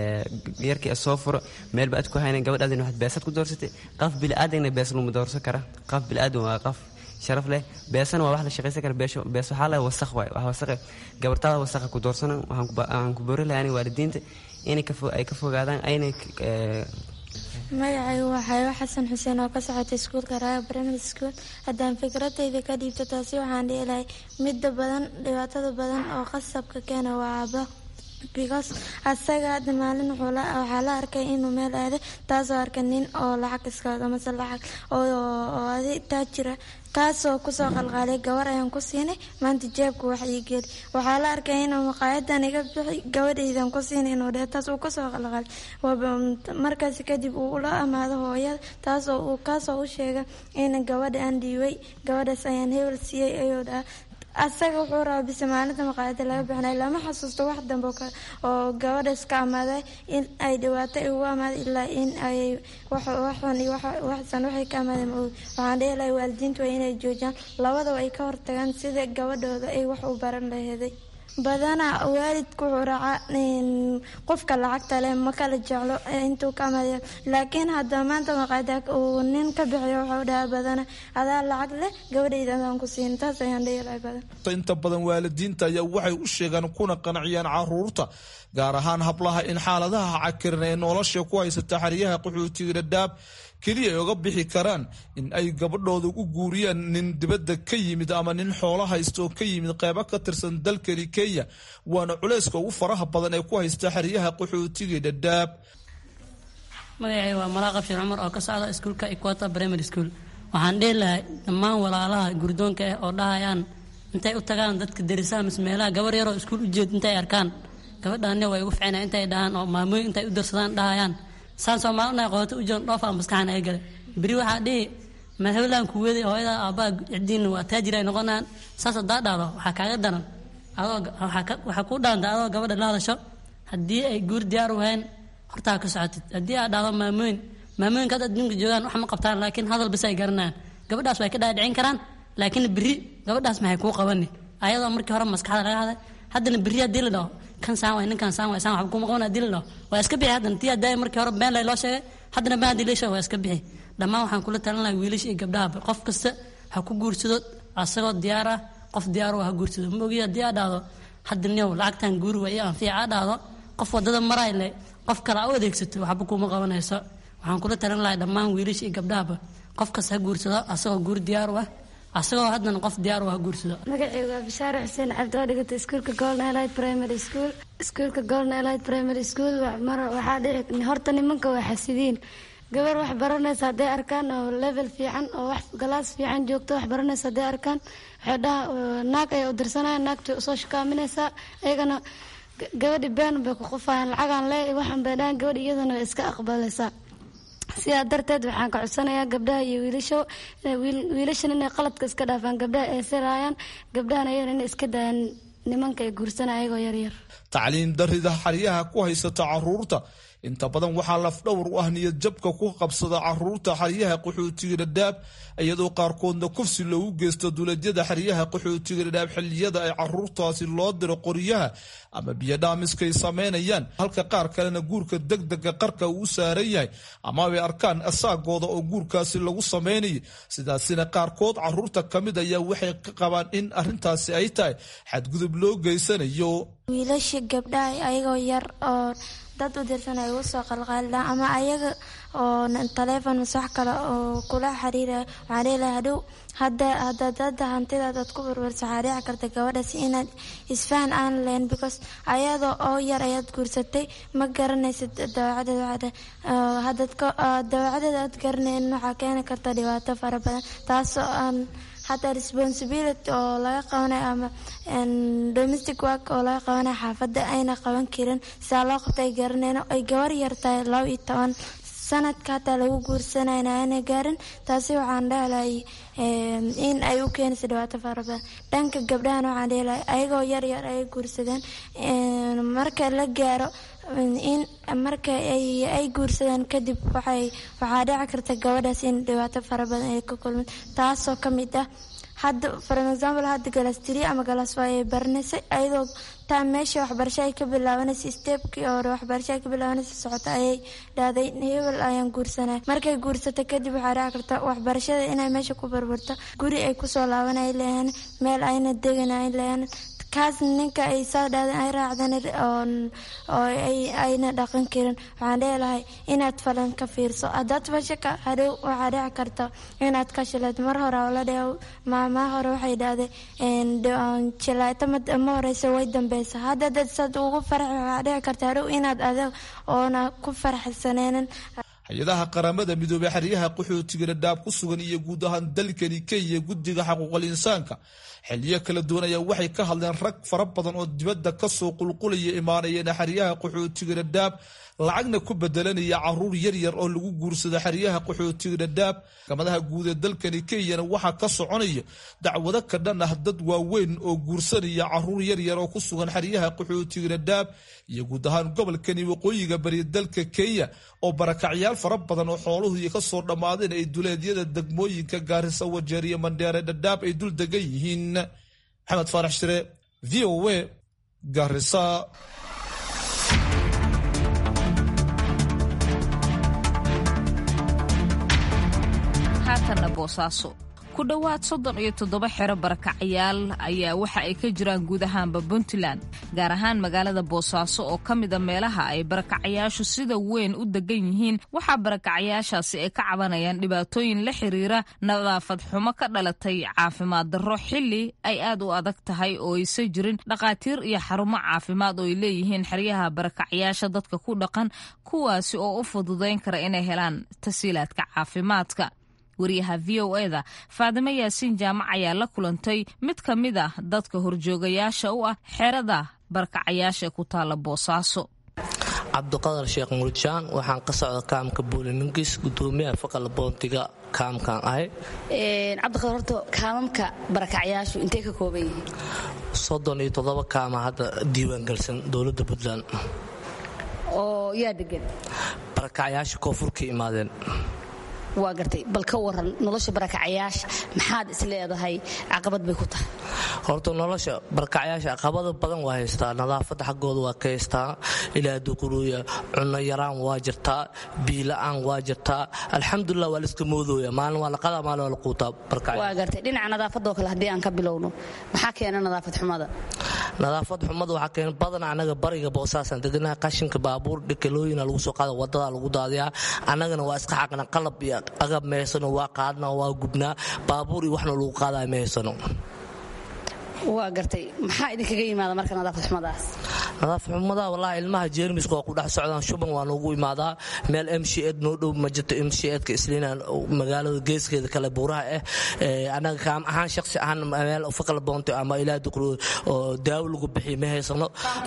yarkii soo furo meelba aad ku haynan gabadhaadina waxaad beesad ku doorsatay qaf bili-aadamna bees luma doorsan kara qaf bili-aadam waa qaf sharaf leh beesana waa wax la shaqaysan kara beesho bees waxaa leh wasaq waay wax wasaqe gabartaada wasaqa ku doorsana waxaan ku boori lahaa waalidiinta inay ay ka fogaadaan aynay
magacaygu waa xayo xasan xuseen oo ka socotay iskuulka raaga primary school haddaan fikradayda ka dhiibto taasi waxaan dhihi lahay midda badan dhibaatada badan oo qasabka keena waa aaba because asaga hadda maalin waxaa la arkay inuu meel aaday taasoo arka nin oo lacag iska wado mase lacag oo adi taajira kaasoo kusoo qalqaalay gabar ayaan ku siinay maanta jeebka wax ii geli waxaa la arkay inuu maqaayadan iga bixi gabadhaydan ku siinay inuu dheh taas uu kusoo qalqaalay markaas kadib uu ula amaado hooyada taasoo uu kaasoo u sheega in gabadha aan dhiibay gabadhaas ayaan hebel siiyey ayuu dhaha asaga wuxuu rabaa bise maalinta maqaayada laga bixinay lama xasuusto wax dambe oo gabadhaas ka amaaday in ay dhibaato ugu amaaday ilaa in ay waxun iyo waxsan waxay ka amaadeen ma ogi waxaan dhihi lahay waalidiintu waa inay joojiyaan labadaba ay ka hortagaan sida gabadhooda ay wax u baran laheeday badanaa waalidku wuxuu raacaa qofka lacagta leh ma kala jeclo intuu ka amaaday laakiin hadda maanta maqaada uu nin ka bixiyo waxau dhaha badana adaa lacag leh gabadhayda adaan ku siin taas ayaan dhihi lahay badan
inta badan waalidiinta ayaa waxay u sheegaan kuna qanciyaan caruurta gaar ahaan hablaha in xaaladaha cakiran ee nolosha ku haysata xeryaha qaxootiga dhadhaab keliya ay oga bixi karaan in ay gabadhooda u guuriyaan nin dibadda ka yimid ama nin xoolo haysta oo ka yimid qeybo ka tirsan dalkani kenya waana culeyska ugu faraha badan ee ku haysta xeryaha qaxootiga dhadhaab
magacay waa malaaqab sheekh cumar oo ka socda iskuulka equator primary school waxaan dhihi lahay dhammaan walaalaha gurdoonka ah oo dhahayaan intay u tagaan dadka derisaha mise meelaha gabar yaroo iskuul u jeed intay arkaan gabadhaani way ugu ficina intay dhahaan oo maamooyin intay u darsadaan dhahayaan saan soomaalina qoota u jiran dhoofa maskaxan ay gale beri waxaa dhihi madhablaan kuweeday hooyada aabbaha cidiin waa taajir ay noqonayaan saas hadaa dhahdo waxaa kaaga daran adoo waxaa kuu dhaanta adoo gabadha la hadasho haddii ay guur diyaar u hayn hortaa ka socotid haddii aad dhahdo maamooyin maamooyinka hadda adduunka joogaan wax ma qabtaan laakiin hadal bis ay garanayaan gabadhaas way ka dhaadhicin karaan laakiin biri gabadhaas maxay kuu qabani ayadoo markii hore maskaxda laga haday haddana biri haddii la dhaho kan saan waay ninkan saan waay saan waxba kuma qaban haddii la dhaho waa iska bixi haddana tii haddaa markii hore been lay loo sheegay haddana been haddii la sheegay waa iska bixi dhammaan waxaan kula talin lahaa wiilasha iyo gabdhahaba qof kasta ha ku guursado asagoo diyaar ah qof diyaar ha guursado ma ogi haddii aa dhahdo hadda niow lacagtan guuri waa iyo anfiica aa dhahdo qof wadada maraay le qof kale a u adeegsato waxba kuma qabanayso waxaan kula talin lahaa dhammaan wiilasha iyo gabdhahaba qof kasta ha guursado asagoo guuri diyaar u ah asagoo haddana qof diyaar u ha guursado
magacaygu waa bishaare xuseen cabdi oo dhigata iskuulka golden elite primary school iskuulka golden elite primary school mar waxaa dhici horta nimanka waa xasidiin gabar wax baranaysa hadday arkaan oo level fiican oo wax galaas fiican joogto wax baranaysa hadday arkaan waxay dhaha naag ayay u dirsanayaan naagtay usoo shukaaminaysaa iyagana gabadhi been bay ku qufayaan lacagaan lee waxan bay dhahan gabadh iyadana way iska aqbalaysaa sidaa darteed waxaan ka codsanayaa gabdhaha iyo wiilasho wiilashan inay qaladka iska dhaafaan gabdhaha ay siraayaan gabdhahan ayagana inay iska daayaan nimanka ay guursanaya ayagoo yaryar
tacliim darida xeryaha ku haysata caruurta inta badan waxaa lafdhowr u ah niyad jabka ku qabsada caruurta xeryaha qaxootiga dhadhaab iyadoo qaarkoodna kufsi loogu geysto duuladyada xeryaha qaxootiga dhadhaab xilliyada ay caruurtaasi loo diro qoryaha ama biyodhaamiskay samaynayaan halka qaar kalena guurka degdega qarka uu saaran yahay ama ay arkaan asaagooda oo guurkaasi lagu samaynayo sidaasina qaarkood caruurta ka mid ayaa waxay ka qabaan in arintaasi ay tahay xadgudub loo geysanayo
wiilasha gabdhaha ayagoo yar oo dad u dirsan ay ugu soo qalqaalidaan ama ayaga oo taleefon mase wax kale oo kula xiriiraya waxaan leelahay hadhow hadda haddaad hadda hantidaad aad ku barbarso waxaa dhici karta gabadhaas inaad isfahan aan lahayn because ayadoo oo yar ayaad guursatay ma garanaysid dawacadeeda waxaad haddaad dawacadeeda aad garanaynin waxaa keeni karta dhibaato fara badan taasoo aan hataa responsibility oo laga qabanayo ama domestic work oo laga qabanayo xaafadda ayna qaban karin sidaa loo qabta ay garanayno ay gabar yartahay laba iyo toban sanadka hataa lagu guursanayna ayna gaarin taasi waxaan dhehelahay in ay u keenaysa dhibaato fara badan dhanka gabdhahan waxaan dhehelahay ayagoo yar yar ay guursadeen marka la gaaro in marka ay guursadaan kadib waxay waxaa dhici karta gabadhaas in dhibaato fara badan ay ka kulmin taasoo ka mid ah hadda for example hadda galas tiri ama galas waa ay baranaysay ayadoo taa meesha waxbarasho ay ka bilaabanaysa stebkii hore waxbarasho ay ka bilaabanaysa socota ayay dhahday hebel ayaan guursanay markay guursata kadib waxaa dhici karta waxbarashada inay meesha ku barbarto guri ay kusoo laabanay leeyahan meel ayna degan ay leeyahan kaas ninka ay saa dhaadeen ay raacdan oo ayna dhaqan karin waxaan dheelahay inaad falan ka fiirso haddaad fashaka hadhow waxaa dhici karta inaad ka shilayd mar hore oo la dheew maamaa hore waxay dhahday jilaayto ma horeysa way dambeysa hadda dad saad ugu farax waxaa dhici karta hadhow inaad adag oona ku faraxsaneenin
hay-adaha qaramada midoobey xeryaha qaxootiga dhadhaab ku sugan iyo guud ahaan dalkani kenya guddiga xaquuqal insaanka xiliyo kala duwan ayaa waxay ka hadleen rag fara badan oo dibadda kasoo qulqulaya imaanayeen xeryaha qaxootiga dhadhaab lacagna ku bedelanaya caruur yaryar oo lagu guursado xeryaha qaxootiga dhadhaab maxkamadaha guud ee dalkani kenyana waxaa ka soconaya dacwado ka dhan ah dad waaweyn oo guursanaya caruur yaryar oo ku sugan xeryaha qaxootiga dhadhaab iyo guud ahaan gobolkani waqooyiga bari dalka kenya oo barakacyaal fara badan oo xooluhu kasoo dhammaadeen ay duleedyada degmooyinka gaarisa wajeer iyo mandheere dhadhaab ay dul degan yihiin maxamed faarax shire v o a gaarisa
haatanna boosaaso ku dhowaad soddon iyo toddoba xero barakacyaal ayaa waxa ay ka jiraan guud ahaanba puntland gaar ahaan magaalada boosaaso oo ka mida meelaha ay barakacayaashu sida weyn u degan yihiin waxaa barakacayaashaasi ay ka cabanayaan dhibaatooyin la xiriira nadaafad xumo ka dhalatay caafimaad darro xilli ay aad u adag tahay oo aysan jirin dhakhaatiir iyo xarumo caafimaad oo ay leeyihiin xeryaha barakacayaasha dadka ku dhaqan kuwaasi oo u fududayn kara inay helaan tasiilaadka caafimaadka wariyaha v o eda faadimo yaasiin jaamac ayaa la kulantay mid ka mid ah dadka horjoogayaasha u ah xerada barkacayaasha ee ku taala boosaaso
cabdiqadar sheekh murjaan waxaan ka socda kaamka buulimingis gudoomiyaha faqal boontiga kaamkan ahay
cabdiqadar horta kaamamka barakacyaashu intay ka kooban yihiin
soddon iyo toddoba kaama hadda diiwaangelsan dowladda puntland
oo yaa degan
barakacyaasha koonfur ka imaadeen
waa gartay bal ka waran nolosha barakacayaasha maxaad is leedahay caqabad bay ku tahay
horta nolosha barkacyaasha caqabado badan waa haystaa nadaafadda xaggooda waa ka haystaa ilaa duquruuya cunno yaraan waa jirtaa biila-aan waa jirtaa alxamdulilah waa laiska moodooya maalin waa laqadaa maalin waa la quutaa
waa gartay dhinaca nadaafadoo kale haddii aan ka bilowno maxaa keena nadaafad xumada
nadaafad xumada waxaa keena badan anaga bariga boosaasan deganaha qashinka baabuur dhikalooyina lagu soo qaada wadada lagu daadiyaa annagana waa iska xaqna qalab iyo agab mehaysano waa qaadna waa gubnaa baabuur iyo waxna lagu qaadaa mehaysano
waa gartay maxaa idinkaga yimaada marka nadaafad xumadaas
nadaafad xumada wallahi ilmaha jeermiska waa ku dhex socdaan shuban waa noogu imaadaa meel m c ed noo dhow ma jirto m c edka isliina magaalada geeskeeda kale buuraha ah annaga kaam ahaan shaksi ahaan meel fakal boonto ama ilaa duqro oo daawo lagu bixiy ma haysano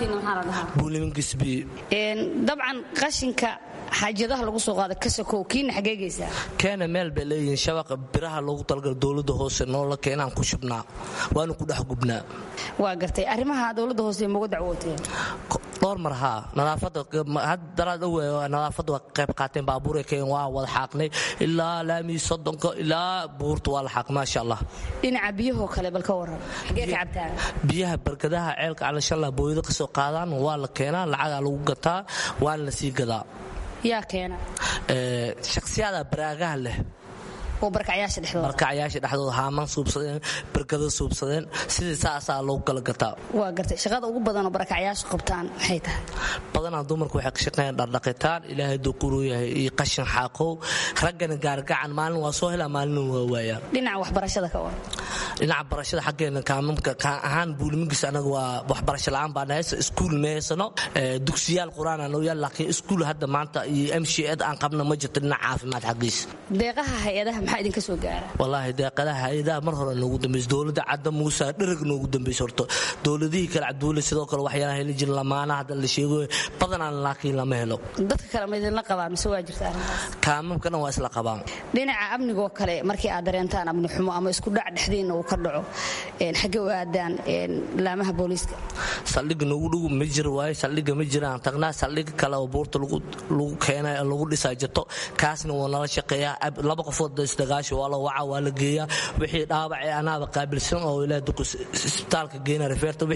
buulimingisbi
dabcan qashinka xaajadaha lagu soo qaada kasakow kiina xagee geysaa
keena meel bay leeyihiin shabaqa biraha loogu talagala dowladda hoose noola keenaan ku shubnaa waana ku dhex gubnaa
waa gartay arrimaha dowladda hoose magu dacwooteen
dhowr mar haa nadaafadda daraad owe nadaafadda waa qayb qaateen baabuuray keen waa wada xaaqnay ilaa laamii soddonka ilaa buurta waa la xaaq maasha allah
dhinaca biyahoo kale bal ka waran xagee ka cabtaan
biyaha barkadaha ceelka calashalla booyado ka soo qaadaan waa la keenaa lacagaa lagu gataa waana la sii gadaa
yaa keena
shakhsiyaada baraagaha leh
oo barkacyaasha dhexdooda
barkacyaasha dhexdooda haaman suubsadeen barkada suubsadeen sidii saasaa loogu kala gataa
waa gartay shaqada ugu badanoo barkacyaasha qabtaan maxay tahay
badanaa dumarku waxay ka shaqeeyaan dhardhaqitaan ilaahay duquruu yahay iyo qashin xaaqow raggana gaargacan maalin waa soo helaa maalin waa waayaan
dhinaca waxbarashada ka waran
dhinaca barashada xaggeena kaamamka kaan ahaan buuliminkiis anaga waa waxbarasho la'aan baan haysa iskuul ma haysano dugsiyaal qur-aan aan yaal laakiin iskuul hadda maanta iyo m c ed aan qabna ma jirto dhinaca caafimaad xaggiisa
deeqaha hay-adaha maxaa idinka soo gaara
wallaahi deeqadaha hay-adaha mar hore noogu dambaysa dowladda cadda muusa dhereg noogu dambaysa horto dowladihii kale cabduule sidoo kale waxyaalaha heli jirin lamaana hadda la sheego badanaan laakiin lama helo
dadka kale ma idinla qabaan mise waa jirta arrintaas
kaamamkana waa isla qabaan
dhinaca amnigoo kale markii aad dareentaan amni xumo ama isku dhac dhexdiinna uu ka dhaco xagge u aadaan laamaha booliiska
saldhigga noogu dhow ma jiro waaye saldhigga ma jiraan tagnaa saldhigga kale oo buurta lagu keenay lagu dhisaa jirto kaasna waa nala shaqeeyaa laba qofood isdagaasho waa la waca waa la geeyaa wixii dhaawacee anaaba qaabilsan oo ilaa isbitaalka geena rifeerta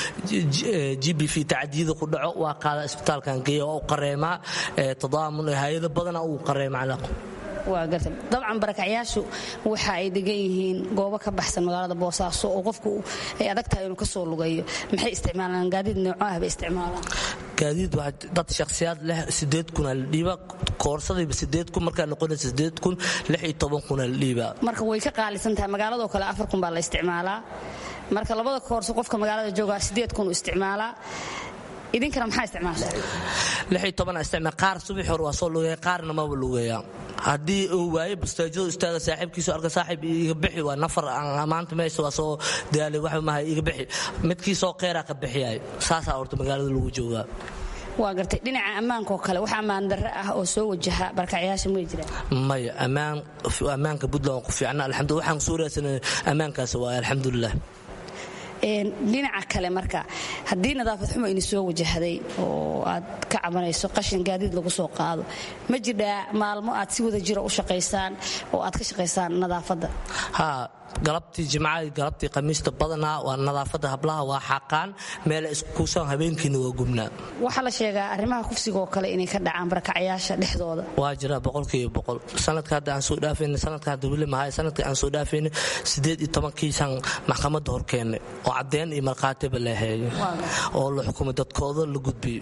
wixii g b v tacdiyada ku dhaco waa qaada isbitaalkan geeya waa u qareemaa tadaamun hay-ado badana uu qareema
waa garta dabcan barakacyaashu waxa ay degan yihiin goobo ka baxsan magaalada boosaaso oo qofku ay adag tahay inuu kasoo lugayo maxay isticmaalaan gaadiid nooco ah bay isticmaalaan
gaadiid waa dad shakhsiyaad leh sideed kuna la dhiiba koorsadiiba sideed kun markaa noqonaysa sideed kun lix iyo toban kuna la dhiiba
marka way ka qaalisan tahay magaaladoo kale afar kun baa la isticmaalaa marka labada koorso qofka magaalada joogaa sideed kun u isticmaalaa idinkana maxaa isticmaashaa
lixii toban isticmaal qaar subax hore waa soo lugeeya qaarna maba lugeeya haddii uu waayo bastaajadu istaaga saaxiibkiisu arka saaxiib iga bixi waa nafar maanta meesha waa soo daalay wax maha iga bixi midkii soo qeyraa ka bixiyay saasaa horta magaalada lagu joogaa
waa gartay dhinaca ammaankaoo kale wax ammaan darre ah oo soo wajaha barkacyaasha may jiraan
maya ammaan ammaanka puntland waan ku fiicna alxamdulillah waxaan soo raadsanay ammaankaas waay alxamdulilah
dhinaca kale marka haddii nadaafad xumo ini soo wajahday oo aad ka cabanayso qashin gaadiid lagu soo qaado ma jirdhaa maalmo aad si wada jira u shaqaysaan oo aad ka shaqaysaan nadaafadda
galabtii jimcadii galabtii khamiista badanaa waa nadaafadda hablaha waa xaqaan meela iskuusan habeenkiina waa gubnaa
waxaa la sheegaa arrimaha kufsiga oo kale inay ka dhacaan barakacyaasha dhexdooda
waa jira boqolkiiba boqol sanadka hadda aan soo dhaafayna sanadka hadda weli mahay sanadka aan soo dhaafayna sideed iyo tobankiisaan maxkamadda hor keennay oo caddeyn iyo markhaatiba la heeyay oo la xukumay dadkooda la gudbiyey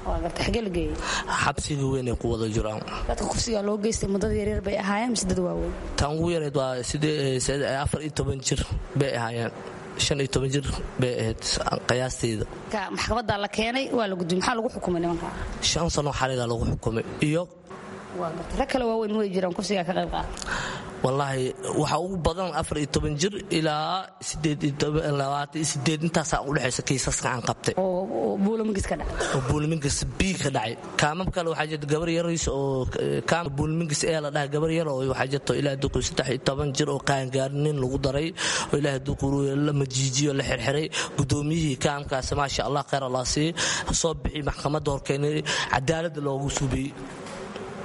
xabsiga weyn ay ku wada jiraan
dadka kufsiga loo geystay muddada yaryar bay ahaayeen mise dad waaweyn
tan ugu yareed waa afar iyo toban jir bay ahaayeen shan iyo toban jir bay ahayd qiyaasteeda
maxkamadda la keenay waa la gudbiyey maxaa lagu xukumay nimanka
shan sano xaligaa lagu xukumay iyo
rag kale waaweyn way jiraan kufsiga ka qayb qaata
wallaahi waxaa ugu badan afar iyo toban jir ilaa sideed sideed intaasaa udhexaysa kiisaska aan qabtay
oo buulamingis ka dhacay
oo buulamingis bii ka dhacay kaamam kale waxaa jirta gabar yariis oo kaam buulamingis ee la dhaha gabar yar oo waxaa jirta ilaa duqu saddex iyo toban jir oo qaangaarinin lagu daray oo ilaahay duquru la majiijiyo la xirxiray gudoomiyihii kaamkaasi maasha allah khayr allah sii soo bixi maxkamadda horkeenay cadaaladda loogu subiyey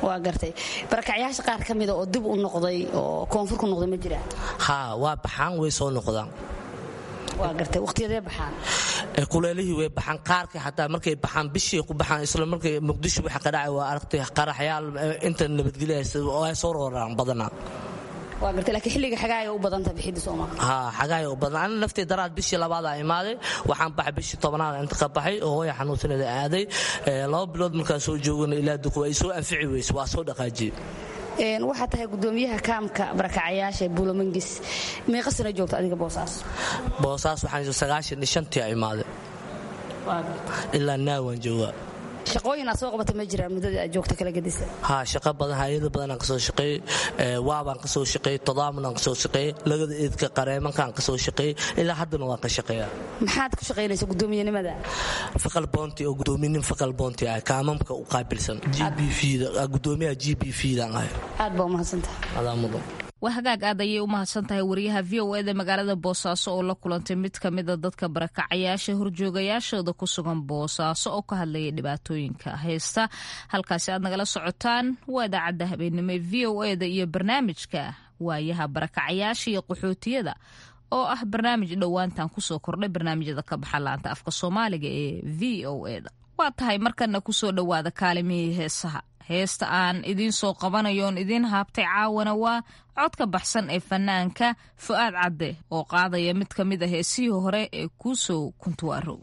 waa gartay barakacyaasha qaar ka mida oo dib u noqday oo koonfur ku noqday ma jiraan
haa waa baxaan way soo noqdaan
waa gartay waqtiyadee baxaan
kuleelihii way baxaan qaarkii xataa markay baxaan bishii ku baxaan isla markay muqdisho waxa ka dhacay waa aragtay qaraxyaal inta nabadgelyahaysa waa soo rooraan badanaa
waa gartay laakiin xilliga xagaaya u badanta bixidda soomaa
haa xagaaya u badan ana naftii daraad bishii labaadaa imaaday waxaan baxay bishii tobanaad inta ka baxay oo hooya xanuunsaneeda aaday laba bilood markaan soo joogana ilaa duku ay soo anfici weyse waa soo dhaqaajiyey
waxaa tahay gudoomiyaha kaamka barakacayaasha buulamangis meeqa sana joogta adiga boosaas
boosaas waxaan sagaashan iyo shantii imaaday ilaa naawaan joogaa
shaqooyin aad soo qabata ma jiraan muddadii aad joogta kala gedisa
haa shaqo badan hayado badanaan kasoo shaqeeyey waabaan kasoo shaqeeyey todaamanaan kasoo shaqeeyey lagada eedka qareemankaan kasoo shaqeeyey ilaa haddana waan ka shaqeeyaa
maxaad ku shaqaynaysa gudoomiyanimada
fakal boonti oo gudoominin fakal boonti ah kaamamka u qaabilsan gudoomiyaha g b v daan ahay
aad baa umahadsantaha
adaa mudan
waa hagaag aad ayay u mahadsan tahay wariyaha v o eda magaalada boosaaso oo la kulantay mid ka mida dadka barakacayaasha horjoogayaashooda ku sugan boosaaso oo ka hadlayay dhibaatooyinka haysta halkaasi aad nagala socotaan waa idaacadda habeenimo ee v o eda iyo barnaamijka waayaha barakacayaasha iyo qaxootiyada oo ah barnaamij dhowaantan kusoo kordhay barnaamijyada ka baxa laanta afka soomaaliga ee v o eda waa tahay markana kusoo dhowaada kaalimihii heesaha heesta aan idiin soo qabanayo oon idiin haabtay caawana waa codka baxsan ee fanaanka fu'aad cadde oo qaadaya mid ka mid a heesihii hore ee kuusoo kuntuwaarow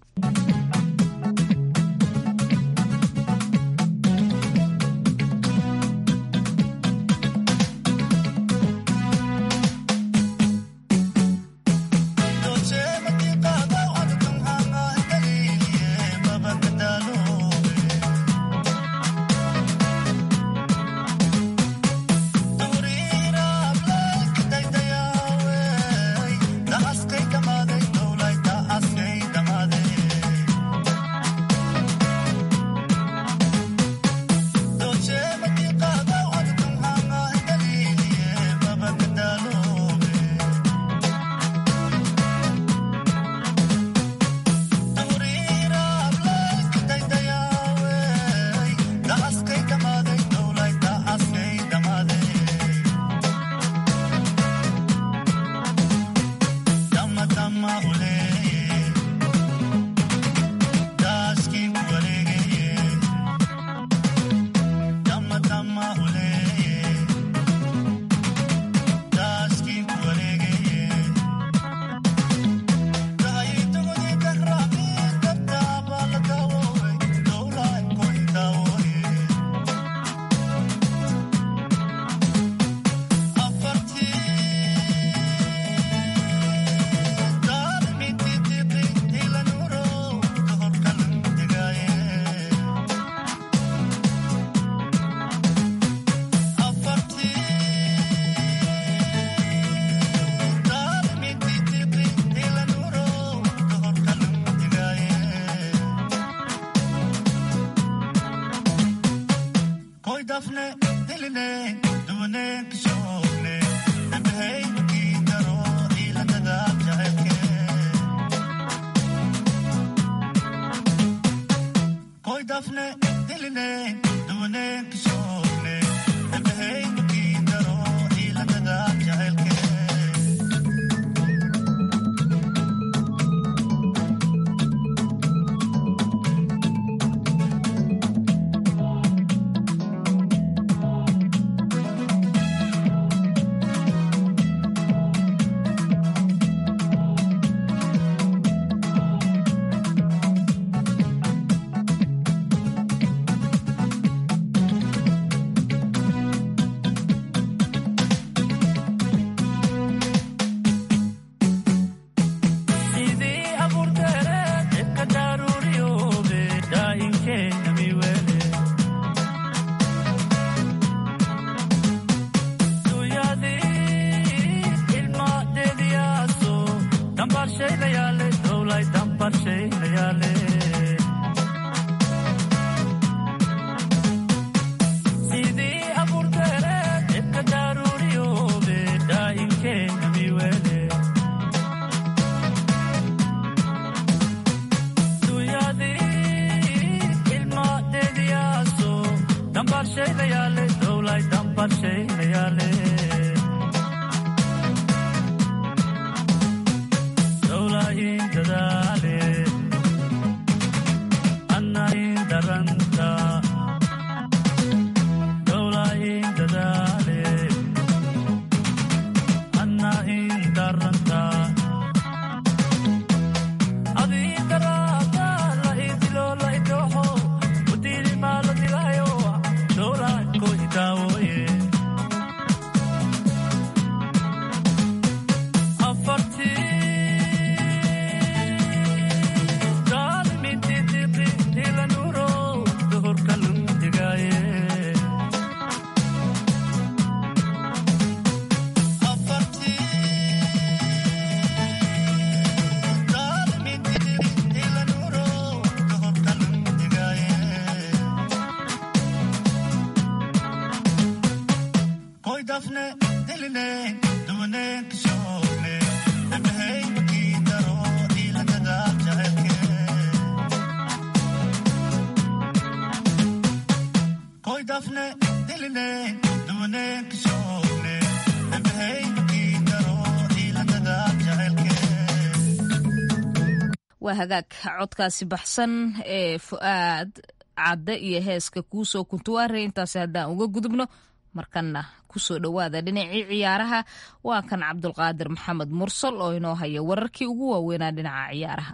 waa hagaag codkaasi baxsan ee fu-aad cadde iyo heeska kuusoo kuntuwaare intaasi haddaan uga gudubno markanna kusoo dhowaada dhinacii ciyaaraha waa kan cabdulqaadir maxamed mursal oo inoo haya wararkii ugu waaweynaa dhinaca ciyaaraha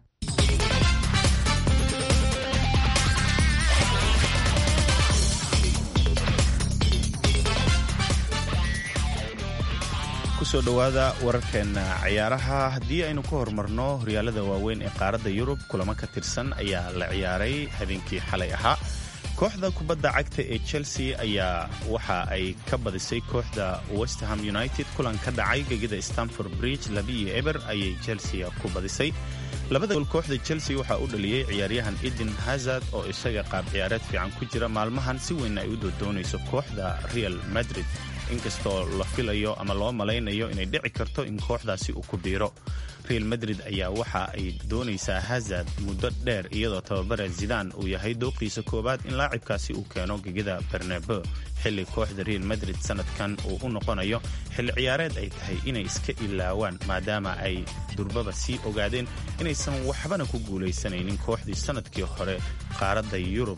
kusoo dhowaada wararkeena ciyaaraha haddii aynu ka horumarno horyaalada waaweyn ee qaaradda yurub kulamo ka tirsan ayaa la ciyaaray habeenkii xalay ahaa kooxda kubadda cagta ee chelsea ayaa waxa ay ka badisay kooxda westerham united kulan ka dhacay gegida stanford bridge labiiyo eber ayay chelsea ku badisay labada gool kooxda chelsea waxaa u dhaliyey ciyaaryahan eden hazard oo isaga qaab ciyaareed fiican ku jira maalmahan si weyn ay u doodoonayso kooxda real madrid inkastoo la filayo ama loo malaynayo inay dhici karto in kooxdaasi uu ku biiro real madrid ayaa waxa ay doonaysaa hazard muddo dheer iyadoo tababare zidaan uu yahay dooqiisa koowaad in laacibkaasi uu keeno gegida bernabo xilli kooxda real madrid sanadkan uu u noqonayo xilli ciyaareed ay tahay inay iska ilaawaan maadaama ay durbaba sii ogaadeen inaysan waxbana ku guulaysanaynin kooxdii sanadkii hore qaaradda yurub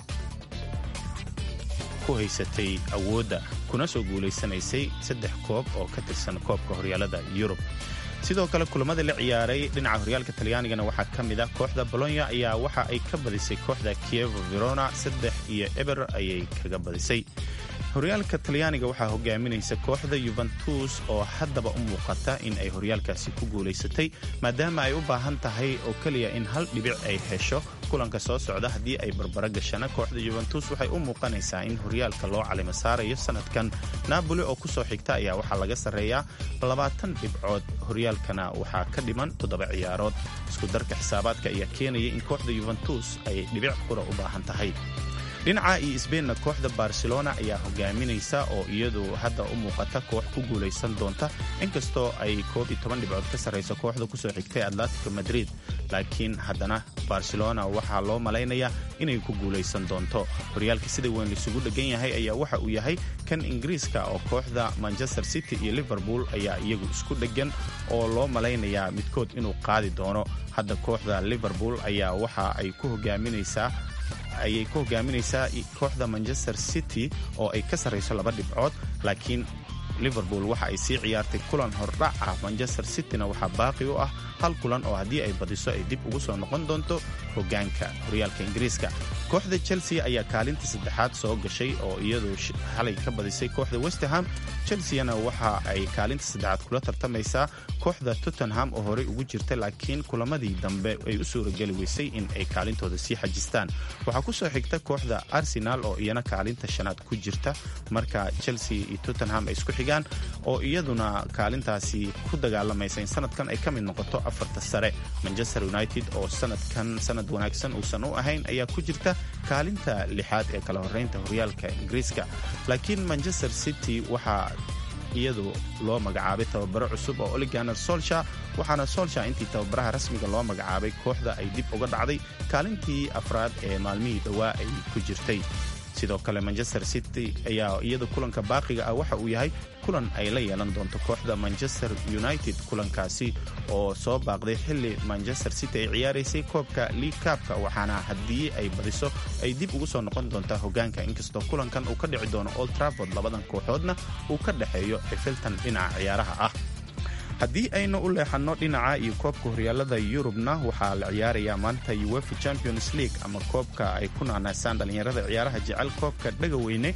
ku haysatay awoodda kuna soo guulaysanaysay saddex koob oo ka tirsan koobka horyaalada yurub sidoo kale kulamada la ciyaaray dhinaca horyaalka talyaanigana waxaa ka mid ah kooxda bolonya ayaa waxa ay ka badisay kooxda kievo verona saddex iyo eber ayay kaga badisay horyaalka talyaaniga waxaa hogaaminaysa kooxda yuventus oo haddaba u muuqata in ay horyaalkaasi ku guulaysatay maadaama ay u baahan tahay oo keliya in hal dhibic ay hesho kulanka soo socda haddii ay barbaro gashana kooxda yuventus waxay u muuqanaysaa in horyaalka loo calimo saarayo sanadkan naaboli oo ku soo xigta ayaa waxaa laga sarreeyaa labaatan dhibcood horyaalkana waxaa ka dhiman toddoba ciyaarood isku darka xisaabaadka ayaa keenaya in kooxda yuventus ay dhibic qura u baahan tahay dhinaca iyo sbeinna kooxda barcelona ayaa hogaaminaysa oo iyadu hadda u muuqata koox ku guulaysan doonta inkastoo ay koob iyo toban dhibcood ka sarrayso kooxda kusoo xigtay atletico madrid laakiin haddana barcelona waxaa loo malaynayaa inay ku guulaysan doonto horyaalka sida weyn laisugu dhegan yahay ayaa waxa uu yahay kan ingiriiska oo kooxda manchester city iyo liverpool ayaa iyagu isku dheggan oo loo malaynayaa midkood inuu qaadi doono hadda kooxda liverpool ayaa waxa ay ku hogaaminaysaa ayay ku hogaaminaysaa kooxda manchester city oo ay ka sarrayso laba dhibcood laakiin liverpool waxa ay sii ciyaartay kulan hordhac ah manchester cityna waxaa baaqi u ah hal kulan oo haddii ay badiso ay dib ugu soo noqon doonto hogaanka horyaalka ingiriiska kooxda chelsea ayaa kaalinta saddexaad soo gashay oo iyadu xalay ka badisay kooxda westerham chelseana waxa ay kaalinta saddexaad kula tartamaysaa kooxda tottenham oo horey ugu jirta laakiin kulamadii dambe ay u suurageli weysay in ay kaalintooda sii xajistaan waxaa ku soo xigta kooxda arsenal oo iyana kaalinta shanaad ku jirta marka chelsea iyo tottenham ay isku xigaan oo iyaduna kaalintaasi ku dagaalamaysa in sanadkan ay ka mid noqoto afarta sare manchester united oo sanadkan sanad wanaagsan uusan u ahayn ayaa ku jirta kaalinta lixaad ee kala horeynta horyaalka ingiriiska laakiin manchester city waxaa iyadu loo magacaabay tababaro cusub oo oliganer solsha waxaana solsha intii tababaraha rasmiga loo magacaabay kooxda ay dib uga dhacday kaalintii afraad ee maalmihii dhowaa ay ku jirtay sidoo kale manchester city ayaa iyada kulanka baaqiga ah waxa uu yahay kulan ay la yeelan doonto kooxda manchester united kulankaasi oo soo baaqday xilli manchester city ay ciyaaraysay koobka league kaabka waxaana haddii ay badiso ay dib ugu soo noqon doontaa hogaanka inkastoo kulankan uu ka dhici doono old trafford labadan kooxoodna uu ka dhexeeyo xifiltan dhinaca ciyaaraha ah haddii aynu u leexanno dhinaca iyo koobka horyaalada yurubna waxaa la ciyaarayaa maanta uefa champions league ama koobka ay ku naanaysaan dhallinyarada ciyaaraha jecel koobka dhagaweyne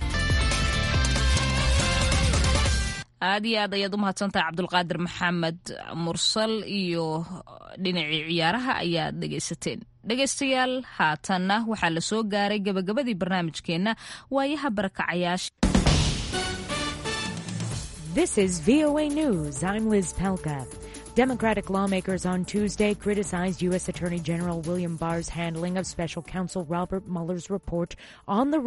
aad iyo aad ayaad u mahadsantahay cabdulqaadir maxamed mursal iyo dhinacii ciyaaraha ayaad dhegaysateen dhegaystayaal haatanna waxaa la soo gaaray gabagabadii barnaamijkeenna waayaha barakacayaasha
This is VOA News. I'm Liz Pelka. Democratic lawmakers on Tuesday criticized U.S. Attorney General William Barr's handling of special counsel Robert Mueller's report on the